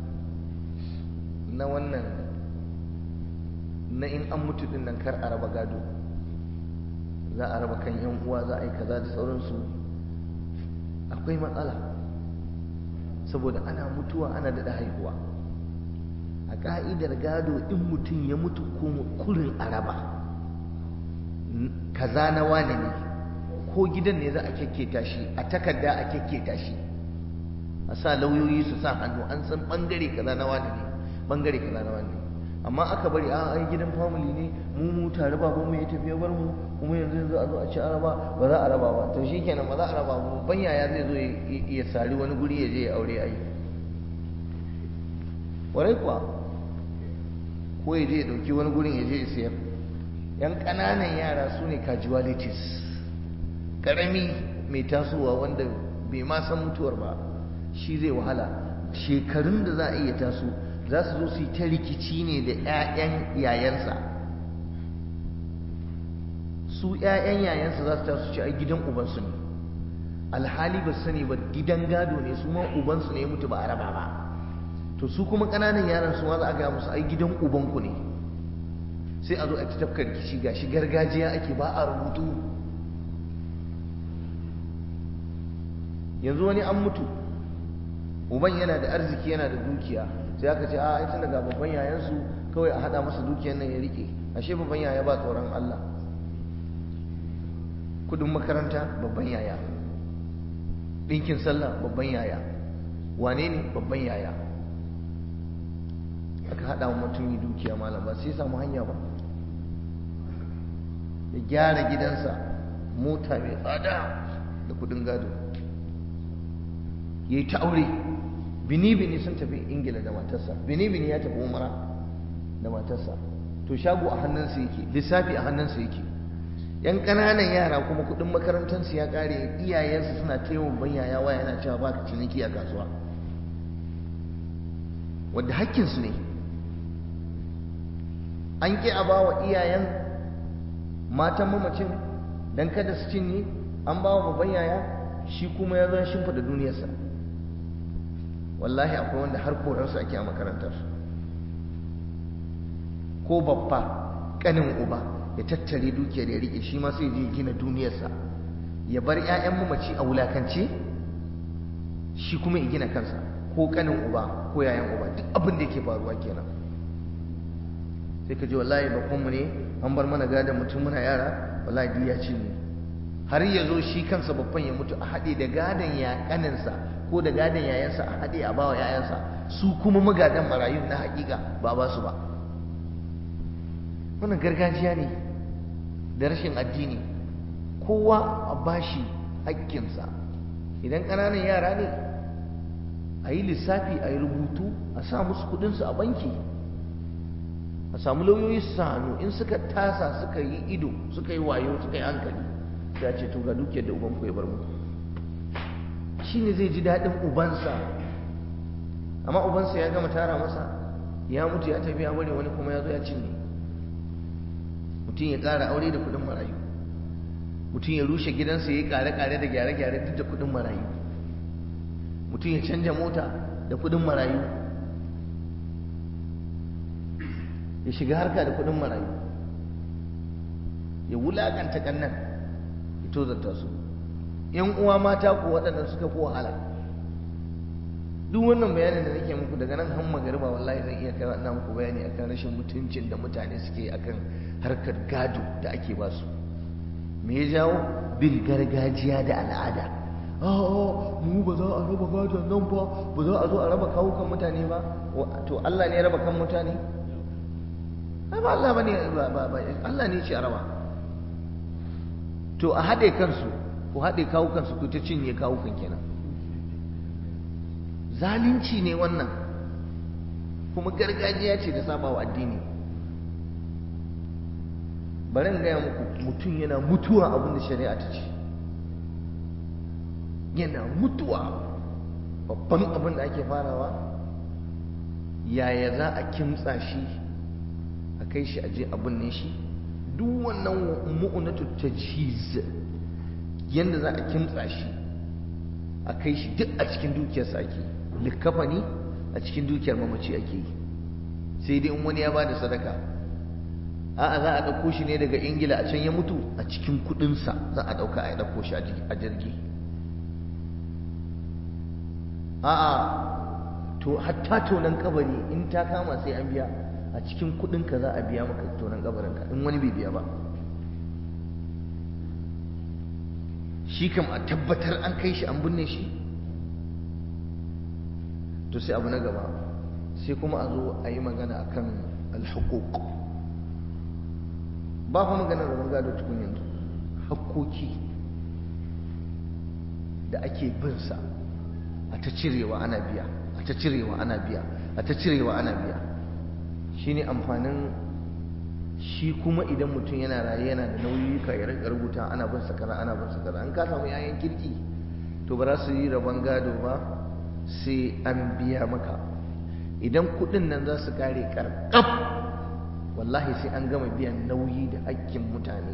na wannan na in an mutu din nan kar a raba gado za a raba kan yan uwa za a yi kaza da sauransu akwai matsala saboda ana mutuwa ana daɗa haihuwa a ƙa'idar gado in mutum ya mutu kurin araba kaza na wane ne ko gidan ne za a kyakketa shi a takarda a kyakketa shi a sa lauyoyi su sa hannu an san ɓangare kaza na wane ne ɓangare kaza na wane ne amma aka bari a ai gidan family ne mu mu tare baban mu ya tafi ya bar mu kuma yanzu yanzu a zo a ci araba ba za a raba ba to shikenan ba za a raba ba ban yaya zai zo ya sari wani guri ya je ya aure ai warai kuwa ko ya je ya dauki wani gurin ya je ya sayar yan ƙananan yara su ne casualties karami mai tasowa wanda bai ma san mutuwar ba shi zai wahala shekarun da za a iya taso za su zo su yi ta rikici ne da 'ya'yan yayansa su 'ya'yan yayansa za su taso ci a gidan ubansu ne alhali ba sani ba gidan gado ne su ma ubansu ne mutu ba a raba ba to su kuma ƙananan yaran su ma za a gaya musu ai gidan ubanku ne sai a zo a tafka rikici gashi gargajiya ake ba a rubutu yanzu wani an mutu uban yana da arziki yana da dukiya sai aka ce a tun daga babban yayansu kawai a hada masa dukiyar nan ya rike ashe babban yaya ba tsoron Allah kudin makaranta babban yaya ɗinkin sallah babban yaya wane ne babban yaya aka hada wa mutum yi dukiya malam ba sai samu hanya ba ya gyara gidansa mota mai tsada da kudin gado ya yi ta aure bini-bini sun tafi ingila da matarsa bini-bini ya tafi umara da matarsa to shago a hannunsa yake lissafi a hannunsa yake yan ƙananan yara kuma kuɗin makarantarsu ya ƙare iyayensu suna taimakon banyaya waya yana cewa ba ka ciniki a kasuwa wadda hakkinsu ne an ƙi a ba wa iyayen matan mamacin don kada su cinye an ba wa babban yaya shi kuma ya zo shimfiɗa duniyarsa wallahi akwai wanda har korarsu ake a makarantar ko babba kanin uba ya tattare dukiyar ya rike shi ma sai je gina duniyarsa ya bar 'ya'yan mamaci a wulakance shi kuma ya gina kansa ko kanin uba ko yayan uba duk abin da yake faruwa kenan sai ka ji wallahi babbanmu ne an bar mana gadon mutum muna yara wallahi duk ya cinye har ya zo shi kansa babban ya mutu a haɗe da gadon ya kaninsa ko da gadon yayansa a haɗe a bawa yayansa su kuma magadan marayun na hakika ba ba su ba wannan gargajiya ne da rashin addini kowa a bashi hakkinsa idan ƙananan yara ne a yi lissafi a yi rubutu a sa musu kudinsu a banki a samu lauyoyi su sa hannu in suka tasa suka yi ido suka yi wayo suka yi hankali sai a ce to ga dukiyar da ubanku ya bar muku shi ne zai ji daɗin ubansa amma ubansa ya gama tara masa ya mutu ya tafi ya bari wani kuma ya zo ya cinye mutum ya ƙara aure da kuɗin marayu mutum ya rushe gidansa ya yi ƙare-ƙare da gyare-gyare duk da kuɗin marayu mutum ya canja mota da kuɗin marayu ya shiga harka da kuɗin marayu ya wulaƙanta ƙannan ya tozarta su yan uwa mata ko waɗanda suka fi wahala duk wannan bayanin da nake muku daga nan har magariba wallahi zan iya kai ina muku bayani akan rashin mutuncin da mutane suke akan harkar gado da ake ba su me ya jawo bin gargajiya da al'ada a'a mu ba za a raba gadon nan ba ba za a zo a raba kawukan mutane ba to Allah ne ya raba kan mutane ai ba Allah bane ba Allah ne ya ce a raba to a haɗe kansu ku haɗe kawukansu ku ta cinye kawukan kenan zalunci ne wannan kuma gargajiya ce da sabawa addini bari in gaya muku mutum yana mutuwa abin da shari'a ta ce yana mutuwa babban abin da ake farawa yaya za a kimtsa shi a kai shi aje abin ne shi duk wannan mu'unatu tajhiz yanda za a kimtsa shi a kai shi duk a cikin dukiyarsa ake likafani a cikin dukiyar mamaci ake yi sai dai in wani ya ba da sadaka a'a za a ɗauko shi ne daga ingila a can ya mutu a cikin kuɗinsa za a ɗauka a ɗauko shi a jirgi a'a to hatta tonon kabari in ta kama sai an biya a cikin kuɗinka za a biya maka tonon kabarinka in wani bai biya ba shi kam a tabbatar an kai shi an binne shi to sai abu na gaba sai kuma a zo a yi magana akan alhukuk ba fa magana da gado tukun yanzu hakkoki da ake bin sa a ta cirewa ana biya a ta cirewa ana biya a ta cirewa ana biya shine amfanin shi kuma idan mutum yana raye yana da nauyi ka ya rika rubuta ana bin sakara ana bin sakara an ka samu yayan kirki to ba za su yi rabon gado ba sai an biya maka idan kudin nan za su kare karkab wallahi sai an gama biyan nauyi da hakkin mutane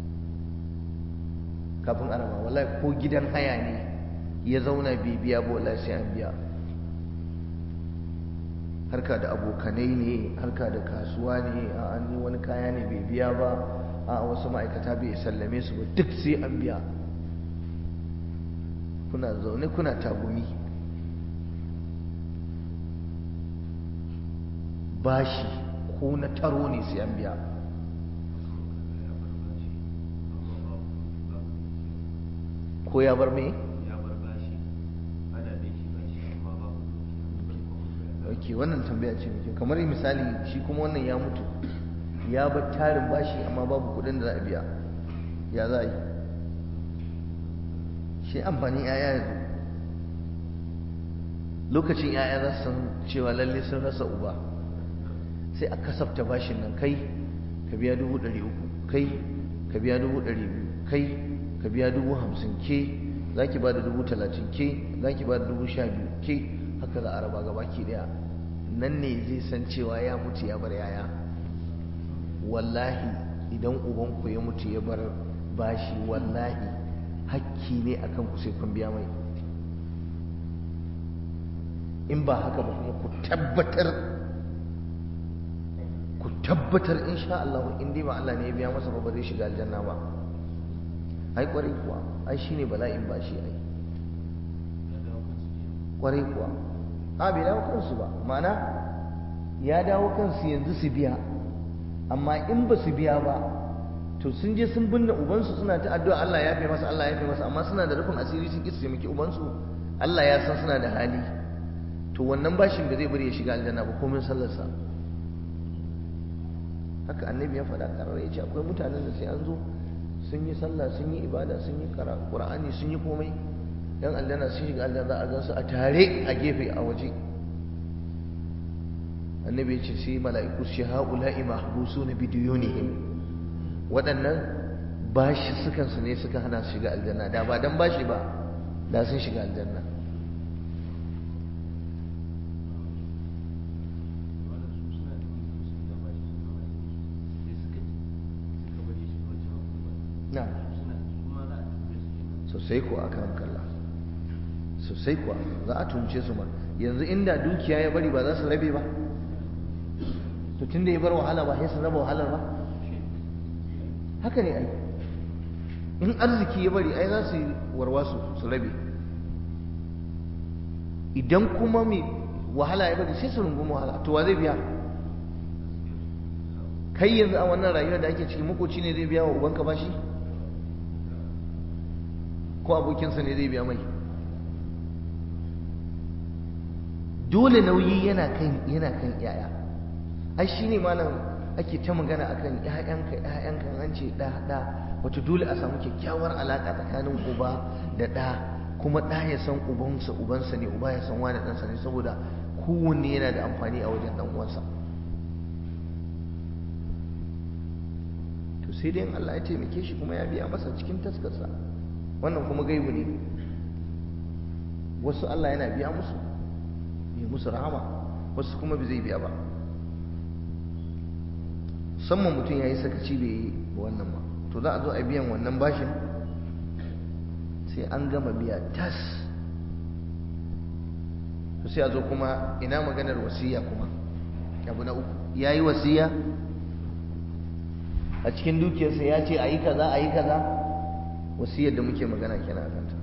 kafin araba wallahi ko gidan haya ne ya zauna bai biya ba wallahi sai an biya harka da abokanai ne harka da kasuwa ne a an wani kaya ne bai biya ba a wasu ma'aikata bai sallame su ba duk sai an biya kuna zaune kuna tagumi bashi ko na taro ne sai an biya ko ya bar me? ok wannan tambaya ce muke kamar misali shi kuma wannan ya mutu ya bar tarin bashi amma babu kudin da za a biya ya za a yi shi amfanin yaya yanzu lokacin yaya za su san cewa lalle sun rasa uba sai a kasafta bashin nan kai ka biya dubu ɗari uku kai ka biya dubu ɗari biyu kai ka biya dubu hamsin ke za ki ba da dubu talatin ke za ki ba da dubu sha biyu ke haka za a raba gaba ki ɗaya nan ne zai san cewa ya mutu ya bar yaya wallahi idan ubanku ya mutu ya bar bashi wallahi hakki ne akan ku sai kun biya mai in ba haka ba kuma ku tabbatar ku tabbatar insha Allah in dai ba Allah ne ya biya masa ba ba zai shiga aljanna ba ai kwarai kuwa ai shine bala'in ba shi ai kwarai kuwa a bai dawo kansu ba ma'ana ya dawo kansu yanzu su biya amma in ba su biya ba to sun je sun binne ubansu suna ta addu'a Allah ya fi masa Allah ya fi masa amma suna da rufin asiri sun ki su taimaki ubansu Allah ya san suna da hali to wannan bashin ba zai bari ya shiga aljanna ba komin sallarsa haka annabi ya faɗa ƙarar ya ce akwai mutanen da sai an zo sun yi sallah sun yi ibada sun yi ƙur'ani sun yi komai yan aljanna sun shiga aljanna za a gan su a tare a gefe a waje annabi ya ce sai mala'iku shi ha'ula'i mahbusu na bidiyonihim waɗannan bashi sukan su ne suka hana su shiga aljanna da ba dan bashi ba da sun shiga aljanna na sosai kuwa akan kalla sosai kuwa za a tunce su ma yanzu inda dukiya ya bari ba za su rabe ba to tun da ya bar wahala ba sai su raba wahalar ba haka ne ai in arziki ya bari ai za su yi warwasu su rabe idan kuma mai wahala ya bari sai su rungumi wahala to wa zai biya kai yanzu a wannan rayuwar da ake ciki makoci ne zai biya wa ubanka bashi ko abokinsa ne zai biya mai dole nauyi yana kan yana kan yaya ai shine malam ake ta magana akan ƴaƴanka ƴaƴanka an ce da da wato dole a samu kyakkyawar alaka tsakanin uba da da kuma da ya san ubansa ubansa ne uba ya san wani ɗansa ne saboda kowanne yana da amfani a wajen ɗan uwansa to sai dai in Allah ya taimake shi kuma ya biya masa cikin taskarsa wannan kuma gaibu ne wasu Allah yana biya musu ya musu rahama wasu kuma bai zai biya ba musamman mutum ya yi sakaci bai yi wannan ba to za a zo a biyan wannan bashin sai an gama biya tas to sai a zo kuma ina maganar wasiya kuma abu na uku ya yi wasiya a cikin dukiyarsa ya ce a yi kaza a yi kaza wasiyar da muke magana kenan a kanta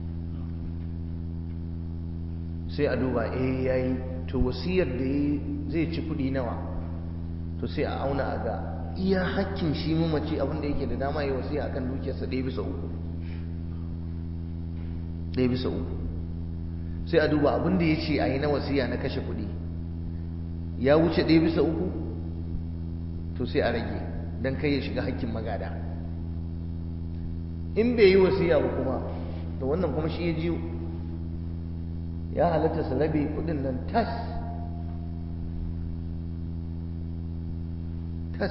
sai a duba eh yayi to wasiyar da zai ci kudi nawa to sai a auna a ga iya hakkin shi mamaci abin da yake da dama yi wasiya akan dukiyarsa ɗaya bisa uku ɗaya bisa uku sai a duba abin da ya ce a yi na wasiya na kashe kudi ya wuce ɗaya bisa uku to sai a rage don kai ya shiga hakkin magada in bai yi wasiya ba kuma to wannan kuma shi ya jiyo ya halatta su rabe kudin nan tas tas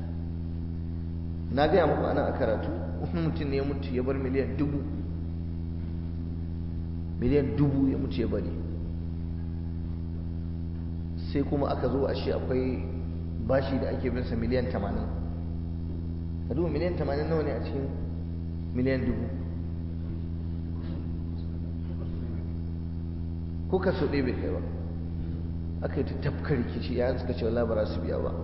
na gaya muku ana a karatu wani mutum ne ya mutu ya bar miliyan dubu miliyan dubu ya mutu ya bari sai kuma aka zo a shi akwai bashi da ake binsa miliyan tamanin ka duba miliyan tamanin nawa ne a cikin miliyan dubu ko ka so ɗaya bai kai ba aka yi ta tafka rikici ya suka ce wala ba za su biya ba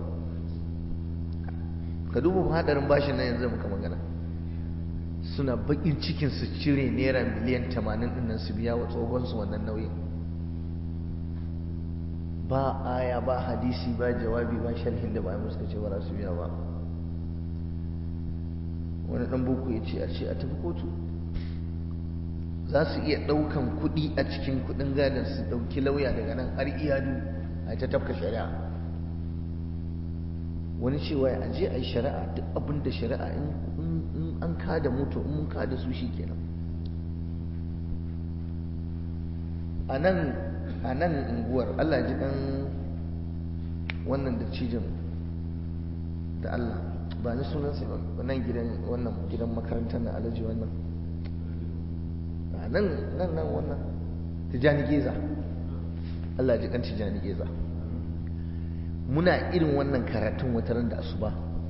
ka duba hadarin bashin nan yanzu muka magana suna bakin cikin su cire naira miliyan tamanin ɗin nan su biya wa tsohon su wannan nauyin ba aya ba hadisi ba jawabi ba sharhin da ba mu suka ce ba za su biya ba wani ɗan boko ya ce a ce a tafi kotu za su iya ɗaukan kuɗi a cikin kuɗin gadon su ɗauki lauya daga nan har iyadu a ta tafka shari'a wani cewa a je a yi shari'a duk abin da shari'a in an kada mutu in mun kada su shi kenan a nan a nan unguwar allah ji kan wannan da cijin da allah ba ni sunansa ba nan gidan wannan gidan makarantar na alaji wannan nan nan nan wannan tijani geza Allah ji kan tijani geza muna irin wannan karatun wataran da asuba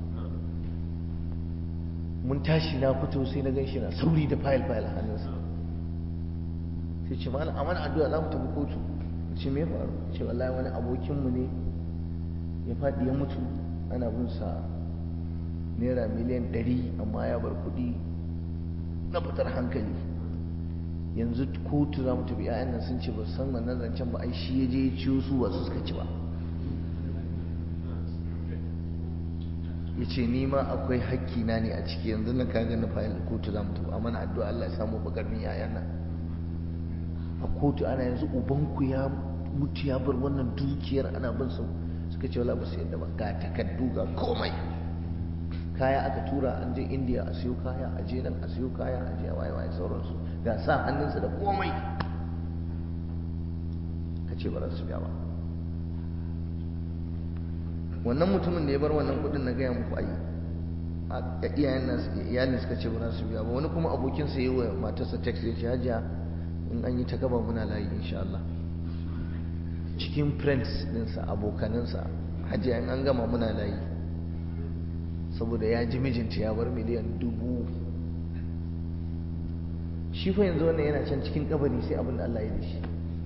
mun tashi na fito sai na gan shi na sauri da fayil fayil a hannunsa sai ce malam amana addu'a za mu tafi kotu ce me faru ce wallahi wani abokinmu ne ya faɗi ya mutu ana bin sa naira miliyan ɗari amma ya bar kuɗi na fitar hankali yanzu kotu za mu tafi 'ya'yan nan sun ce ba san wannan zancen ba ai shi ya je ya ciyo su ba su suka ci ba ya ce ni ma akwai hakki na ne a ciki yanzu na kaga na fayil kotu za mu tafi amma na addu'a Allah ya samu bakarmin 'ya'yan nan a kotu ana yanzu ubanku ya mutu ya bar wannan dukiyar ana bin su suka ce wala ba su yadda ba ga takaddu ga komai kaya aka tura an je indiya a siyo kaya a je nan a siyo kaya a je a waye waye sauransu ga sa hannunsa da komai ka ce ba za su biya ba wannan mutumin da ya bar wannan kudin na gaya muku ayi a iyayen nasu iyalin suka ce ba za su biya ba wani kuma abokinsa yi wa matarsa text ya ce hajiya in an yi ta gaba muna layi insha Allah cikin friends ɗinsa abokaninsa hajiya in an gama muna layi saboda ya ji mijinta ya bar miliyan dubu shi fa yanzu wannan yana can cikin kabari sai abin da Allah ya da shi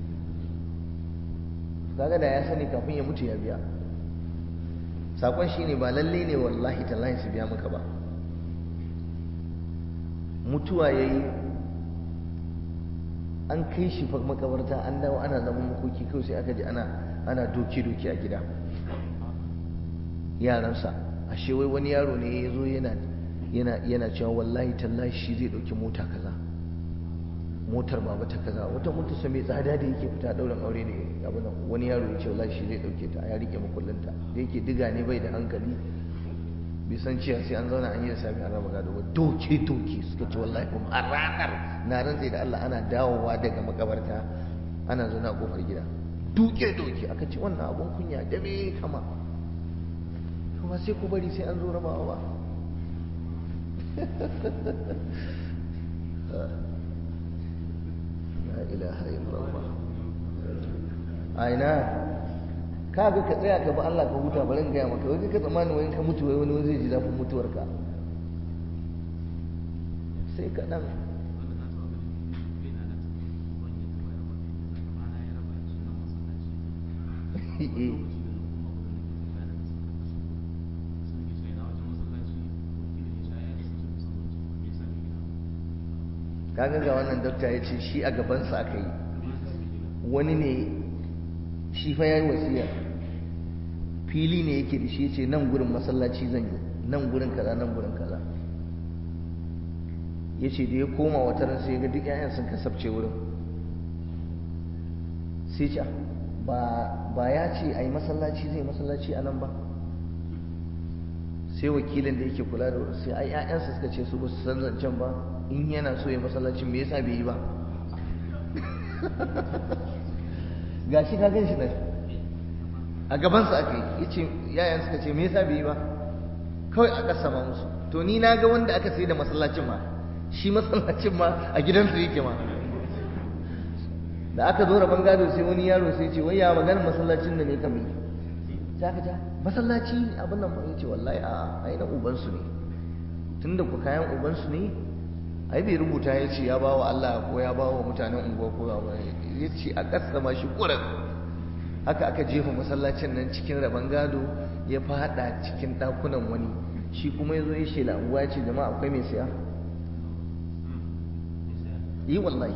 kaga da ya sani kafin ya mutu ya biya sakon shine ba lalle ne wallahi tallahi su biya maka ba mutuwa yayi an kai shi fa makabarta an dawo ana zaman makoki kawai sai aka ji ana ana doki doki a gida yaransa ashe wai wani yaro ne ya zo yana yana yana cewa wallahi tallahi shi zai dauki mota kaza motar baba ta kaza wata mota sa mai tsada da yake fita dauran aure ne abu nan wani yaro ya ce wallahi shi zai dauke ta ya rike makullinta da yake diga ne bai da hankali bai san cewa sai an zauna an yi da sami an raba gado ba doke doke suka ce wallahi kuma a ranar na rantse da Allah ana dawowa daga makabarta ana zauna a kofar gida duke doke aka ce wannan abun kunya da me kama kuma sai ku bari sai an zo rabawa ba la ilaha illallah aina ka ga ka tsaya ka ba Allah ka huta bari in gaya maka wai ka tsammani wani ka mutu wai wani zai ji zafin mutuwarka sai ka dan kaga ga wannan dokta ya ce shi a gabansa aka yi wani ne shi fa ya yi wasiya fili ne yake da shi ya ce nan gurin masallaci zan yi nan gurin kaza nan gurin kaza ya ce da ya koma wata ran sai ga duk 'ya'yan sun kasabce wurin sai ce ba ya ce a yi masallaci zai masallaci a nan ba sai wakilin da yake kula da sai ai 'ya'yansa suka ce su ba su san zancen ba in yana so ya masallaci me yasa bai yi ba ga shi ka gan shi nan a gabansa aka yi ya ce 'ya'yan suka ce me yasa bai yi ba kawai a kasama musu to ni na ga wanda aka sai da masallacin ma shi masallacin ma a gidansu yake ma da aka zo rabon gado sai wani yaro sai ce wai ya maganin masallacin da ne kamar ta ka ta masallaci abin nan ya ce wallahi a ai na ubansu ne tunda ku kayan ubansu ne ai bai rubuta ya ce ya ba wa Allah ko ya ba wa mutanen unguwa ko ya ce a kasama shi kuran haka aka jefa masallacin nan cikin rabon gado ya fada cikin ɗakunan wani shi kuma ya zo ya shela unguwa ya ce jama'a akwai mai siya yi wallahi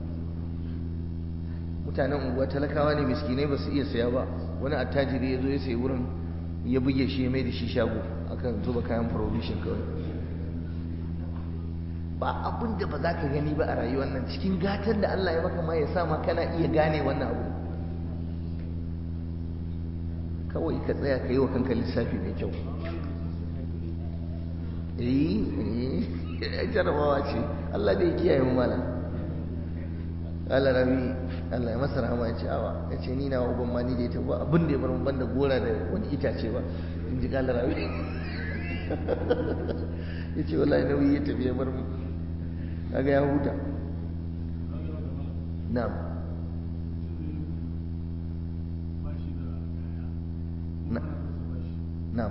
mutanen unguwa talakawa ne miskinai ba su iya siya ba wani attajiri ya zo ya sayi wurin ya buge shi ya mai da shi shago akan zuba kayan provision kawai ba abin da ba za ka gani ba a rayuwar nan cikin gatar da Allah ya maka ma ya sa ma kana iya gane wannan abu kawai ka tsaya ka yi wa kanka lissafi mai kyau eh eh jarabawa ce Allah dai kiyaye mu malam Allah rabi Allah ya masa rahama ya ce awa ya ce ni na uban ma ni da ita ba abin da ya bar mu banda gora da wani itace ba in ji kala rabi ya ce wallahi nauyi ya tafi ya bar mu kaga ya huta na'am na'am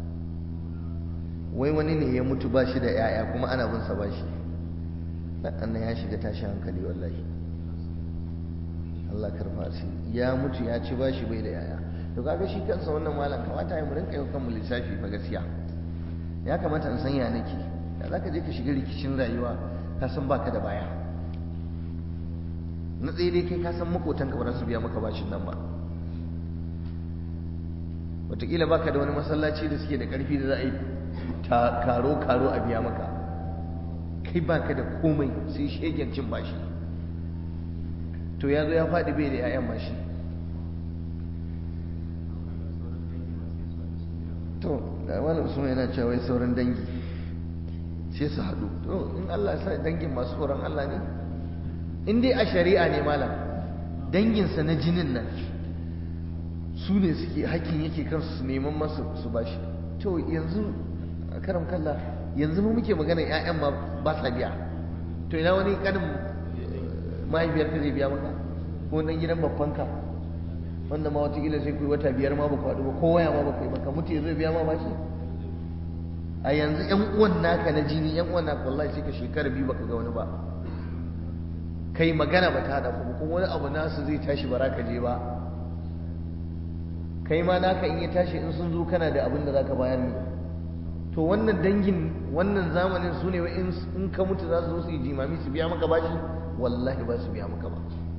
wai wani ne ya mutu ba shi da 'ya'ya kuma ana bin sa ba shi annan ya shiga tashi hankali wallahi Allah karfa shi ya mutu ya ci ba shi bai da 'ya'ya to kaga shi kansa wannan malam kamata ya mu rinka yau kanmu lissafi fa gaskiya ya kamata in san ya nake da zaka je ka shiga rikicin rayuwa ka san baka da baya na tsaye dai kai ka san makotanka ba za su biya maka bashin nan ba wataƙila baka da wani masallaci da suke da ƙarfi da za a yi karo-karo a biya maka kai baka da komai sai shegen cin bashi to ya zo ya faɗi bai da 'ya'yan bashi to da wani usman yana cewa wai sauran dangi sai su haɗu to in Allah sa dangin masu tsoron Allah ne in dai a shari'a ne malam danginsa na jinin nan su ne suke hakkin yake kansu su neman masu su bashi to yanzu a karam kalla yanzu mu muke magana ƴaƴan ma ba sa biya to ina wani kanin mahaifiyar ka zai biya maka ko nan gidan babbanka wanda ma watakila sai kuyi wata biyar ma ba ku haɗu ba ko waya ma ba kai ba ka mutu ya zai biya ma bashi a yanzu ƴan uwan naka na jini ƴan uwan naka wallahi sai ka shekara biyu baka ga wani ba kai magana ba ta haɗa ku kuma wani abu nasu zai tashi ba ka je ba kai ma naka in ya tashi in sun zo kana da abin da zaka bayar ne to wannan dangin wannan zamanin su ne in ka mutu za su zo su yi jimami su biya maka bashi wallahi ba su biya maka ba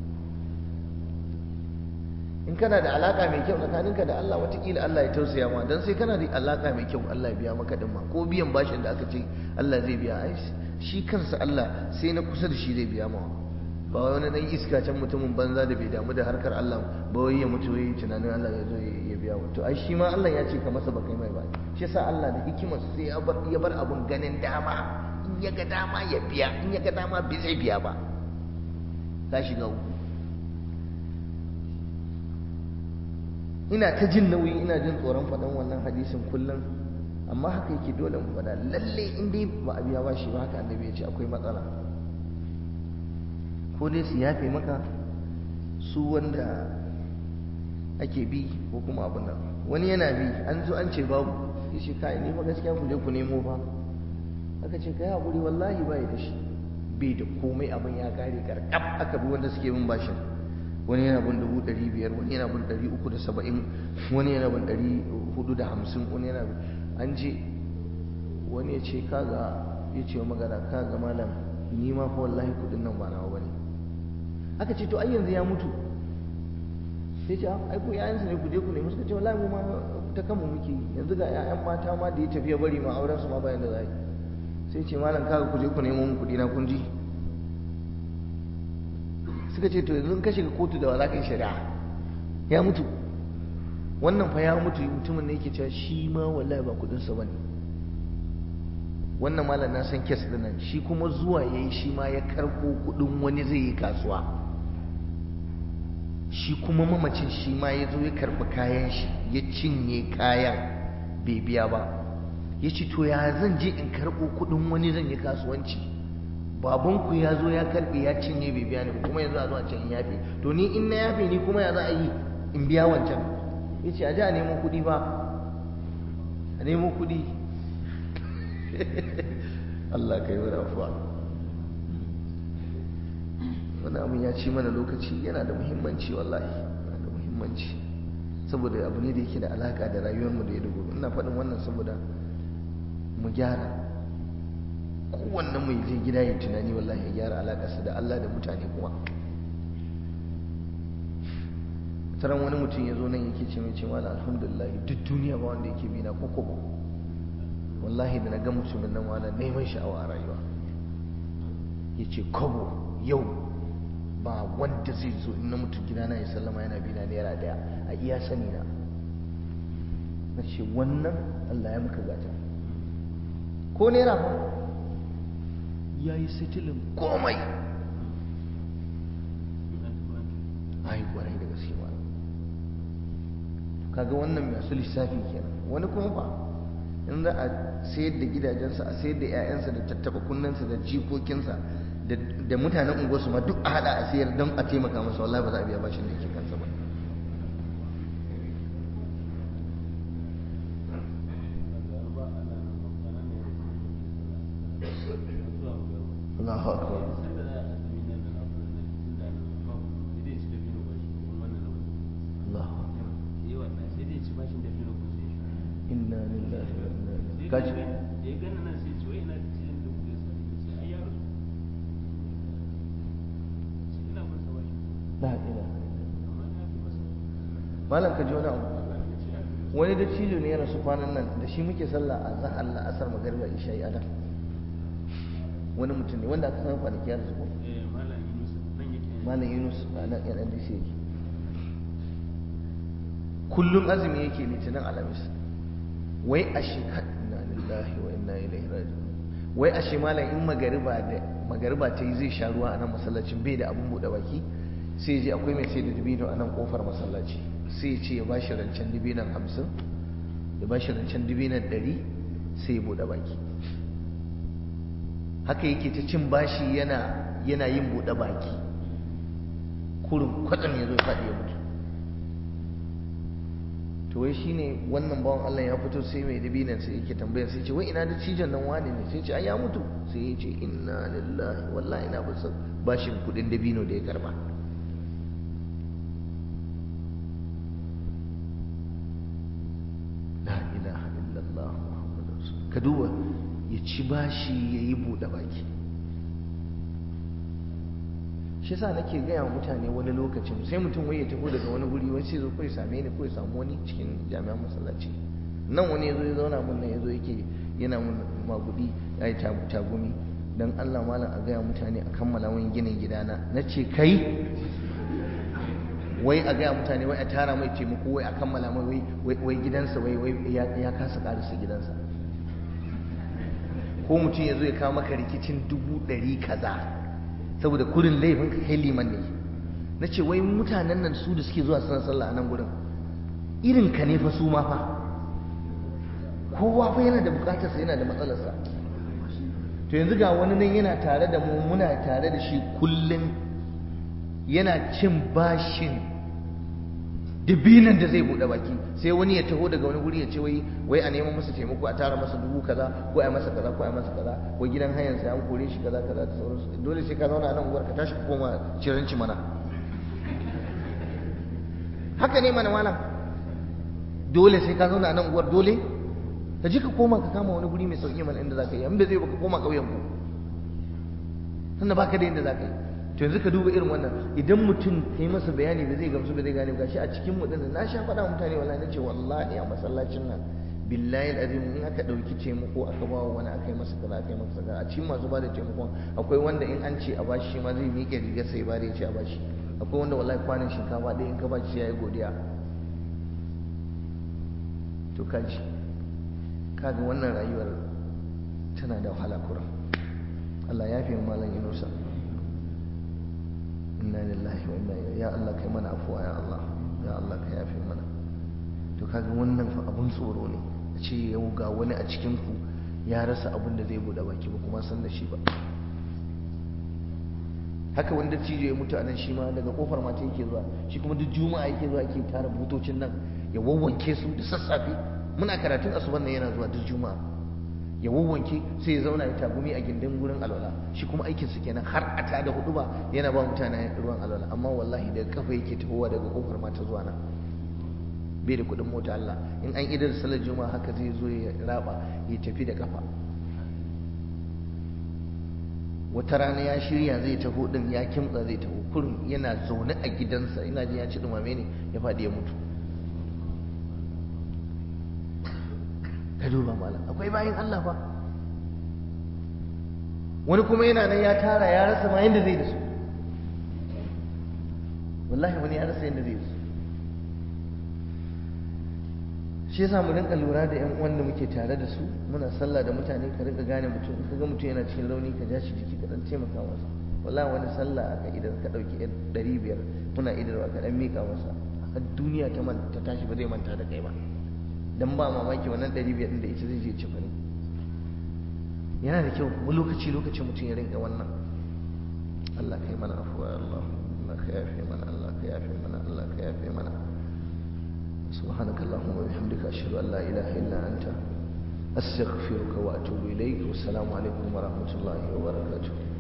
in kana da alaka mai kyau tsakaninka da Allah watakila Allah ya tausaya ma dan sai kana da alaka mai kyau Allah ya biya maka din ma ko biyan bashin da aka ce Allah zai biya ai shi kansa Allah sai na kusa da shi zai biya ma ba wani dan iska can mutumin banza da bai damu da harkar Allah ba wai ya mutu wai tunanin Allah ya zo ya biya wa to ai shi ma Allah ya ce ka masa baka mai ba shi yasa Allah da hikimar sai ya bar ya bar abun ganin dama in ya ga dama ya biya in ya ga dama bai zai biya ba ka shiga uku ina ta jin nauyi ina jin tsoron faɗan wannan hadisin kullum amma haka yake dole mu faɗa lalle in dai ba a biya ba shi ba haka annabi ya ce akwai matsala ko dai su yafe maka su wanda ake bi ko kuma abin nan wani yana bi an zo an ce babu ya ce kai ne fa gaskiya ku je ku nemo fa aka ce kai haƙuri wallahi ba da shi bai da komai abin ya kare karkab aka bi wanda suke bin bashin wani yana bin dubu ɗari biyar wani yana bin ɗari uku da saba'in wani yana bin ɗari hudu da hamsin wani yana an je wani ya ce kaga ya ce wa magana kaga malam ni ma fa wallahi kudin nan ba nawa bane aka ce to ai yanzu ya mutu sai ce ai ku yayansa ne ku je ku nemi suka ce wallahi mu ma ta kanmu muke yanzu ga ƴaƴan mata ma da ya tafi ya bari ma auren su ma bayan da za yi sai ce malam kaga ku je ku nemo mun kuɗi na kun ji suka ce to yanzu ka shiga kotu da wa za ka yi shari'a ya mutu wannan fa ya mutu mutumin ne yake cewa shi ma wallahi ba kuɗinsa ba ne wannan malam na san kes ɗin nan shi kuma zuwa ya yi shi ma ya karɓo kuɗin wani zai yi kasuwa shi kuma mamacin shi ma ya zo ya karɓi kayan shi ya cinye kayan bai biya ba ya ce to ya zan je in karɓo kuɗin wani zan yi kasuwanci babanku ya zo ya karɓe ya cinye bai biya ni ba kuma yanzu a zo a can in yafe to ni in na yafe ni kuma ya za a yi in biya wancan ya ce a ji a nemo kuɗi ba a nemo kuɗi Allah ka yi wa rafuwa wani abin ya ci mana lokaci yana da muhimmanci wallahi yana da muhimmanci saboda abu ne da yake da alaka da rayuwarmu da ya da gobe ina faɗin wannan saboda mu gyara kowanne mai zai gida ya tunani wallahi ya gyara alakarsa da Allah da mutane kuma taron wani mutum ya zo nan yake ce mai ce mala alhamdulillah duk duniya ba wanda yake bina ko kobo wallahi da na ga mutumin nan wala neman sha'awa a rayuwa ya ce kobo yau ba wanda zai zo in na mutu gidana ya sallama yana bina naira daya a iya sani na na ce wannan Allah ya maka gata ko naira ba ya yi sitilin komai ai kwarai da gaske ma kaga wannan masu lissafi kenan wani kuma ba in za a sayar da gidajensa a sayar da 'ya'yansa da tattaba kunnensa da jikokinsa da mutanen unguwarsu ma duk a hada a sayar don a taimaka masa wallahi ba za a biya bashin da yake kansa ba Allahu akbar Allahu akbar inna lillahi wa inna ilaihi kaji la ilaha malam ka ji wani abu wani da cijo ne ya rasu kwanan nan da shi muke sallah a zan Allah asar magariba isha'i adam wani mutum ne wanda aka san kwanaki ya rasu ko malam yunus a nan yan ndc yake kullum azumi yake litinin alamis wai a shi inna lillahi wa inna ilaihi raji'un wai a shi malam in magariba da magariba ta yi zai sha ruwa a nan masallacin bai da abun buɗe baki sai je akwai mai sai da dubino a nan kofar masallaci sai ya ce ya bashi rancen dubinan hamsin ya bashi rancen dubinan ɗari sai ya buɗe baki haka yake ta cin bashi yana yana yin buɗe baki kurin kwatsam ya zo ya faɗi ya mutu to wai shine wannan bawan Allah ya fito sai mai dabinan sai yake tambaya sai ce wai ina da cijon nan wani ne sai ce ai ya mutu sai ya ce inna lillahi wallahi ina bisa bashin kudin dabino da ya karba la ilaha illallah muhammadu rasul ka duba ya ci bashi ya yi buɗe baki shi yasa nake gaya wa mutane wani lokacin sai mutum wai ya tafi daga wani guri wai sai zo kai same ni ko ya samu wani cikin jami'an masallaci nan wani yazo ya zauna mun nan yazo yake yana mun magudi ai tagumi dan Allah malam a gaya mutane a kammala wani ginin gidana nace kai wai a gaya mutane wai a tara mai taimako wai a kammala mai wai wai gidansa wai wai ya kasa karisa gidansa ko mutum ya zo ya kawo maka rikicin dubu ɗari kaza saboda kurin laifin ka kai liman ne na ce wai mutanen nan su da suke zuwa suna sallah a nan gurin irin ka ne fa su ma fa kowa fa yana da bukatarsa yana da matsalarsa to yanzu ga wani nan yana tare da mu muna tare da shi kullum yana cin bashin dubinan da zai buɗe baki sai wani ya taho daga wani guri ya ce wai wai a neman masa taimako a tara masa dubu kaza ko a masa kaza ko a masa kaza ko gidan hayan sa an kore shi kaza kaza da sauransu dole sai ka zauna a nan uwar ka tashi ka koma ciranci mana haka ne mana malam dole sai ka zauna a nan uwar dole ka ji ka koma ka kama wani guri mai sauki mana inda za ka yi in bai zai ba ka koma ƙauyen ku tunda baka da yadda za ka yi to yanzu ka duba irin wannan idan mutum ka yi masa bayani da zai gamsu da zai gane gashi a cikin mu na sha faɗa mutane wallahi nace wallahi a masallacin nan billahi alazim in aka ɗauki taimako aka ba wa wani aka yi masa kaza aka yi masa kaza a cikin masu ba da taimakon akwai wanda in an ce a bashi shi ma zai miƙe riga sai ba da ya ce a bashi akwai wanda wallahi kwanan shinkafa ɗaya in ka bashi sai ya yi godiya to kaji kaga wannan rayuwar tana da wahala kuran Allah ya fi malam Yunusa inna lillahi wa inna ilaihi ya Allah kai mana afuwa ya Allah ya Allah ka yafe mana to kaga wannan fa abun tsoro ne a ce yau ga wani a cikin ku ya rasa abin da zai bude baki ba kuma san da shi ba haka wanda cijo ya mutu a nan shi ma daga kofar mata yake zuwa shi kuma duk juma'a yake zuwa yake tara butocin nan ya wawwanke su da sassafe muna karatun asuban nan yana zuwa duk juma'a ya wawwanke sai ya zauna ya tagumi a gindin gurin alwala shi kuma aikin su kenan har a tada hudu ba yana ba mutane ruwan alwala amma wallahi daga kafa yake tahowa daga kofar mata zuwa nan bai da kuɗin mota Allah in an idar salar juma'a haka zai zo ya raba ya tafi da kafa wata rana ya shirya zai taho din ya kimtsa zai taho kurin yana zaune a gidansa ina ji ya ci dumame ne ya faɗi ya mutu ka duba malam akwai bayan Allah fa wani kuma yana nan ya tara ya rasa ma yadda zai da su wallahi wani ya rasa yadda zai da su shi yasa mu rinka lura da yan uwan da muke tare da su muna sallah da mutane ka rinka gane mutum ka ga mutum yana cikin rauni ka ja shi jiki ka dan taimaka masa wallahi wani sallah aka idan ka dauki yan ɗari biyar muna idarwa ka dan mika masa har duniya ta ta tashi ba zai manta da kai ba dan ba mamaki wannan ɗari biyar ɗin da ita zai je ci ne yana da kyau kuma lokaci lokaci mutum ya rinka wannan Allah ka yi mana afuwa Allah Allah ka yafe mana Allah ka yafe mana Allah ka yafe mana سبحانك اللهم وبحمدك أشهد أن لا إله إلا أنت أستغفرك وأتوب إليك والسلام عليكم ورحمة الله وبركاته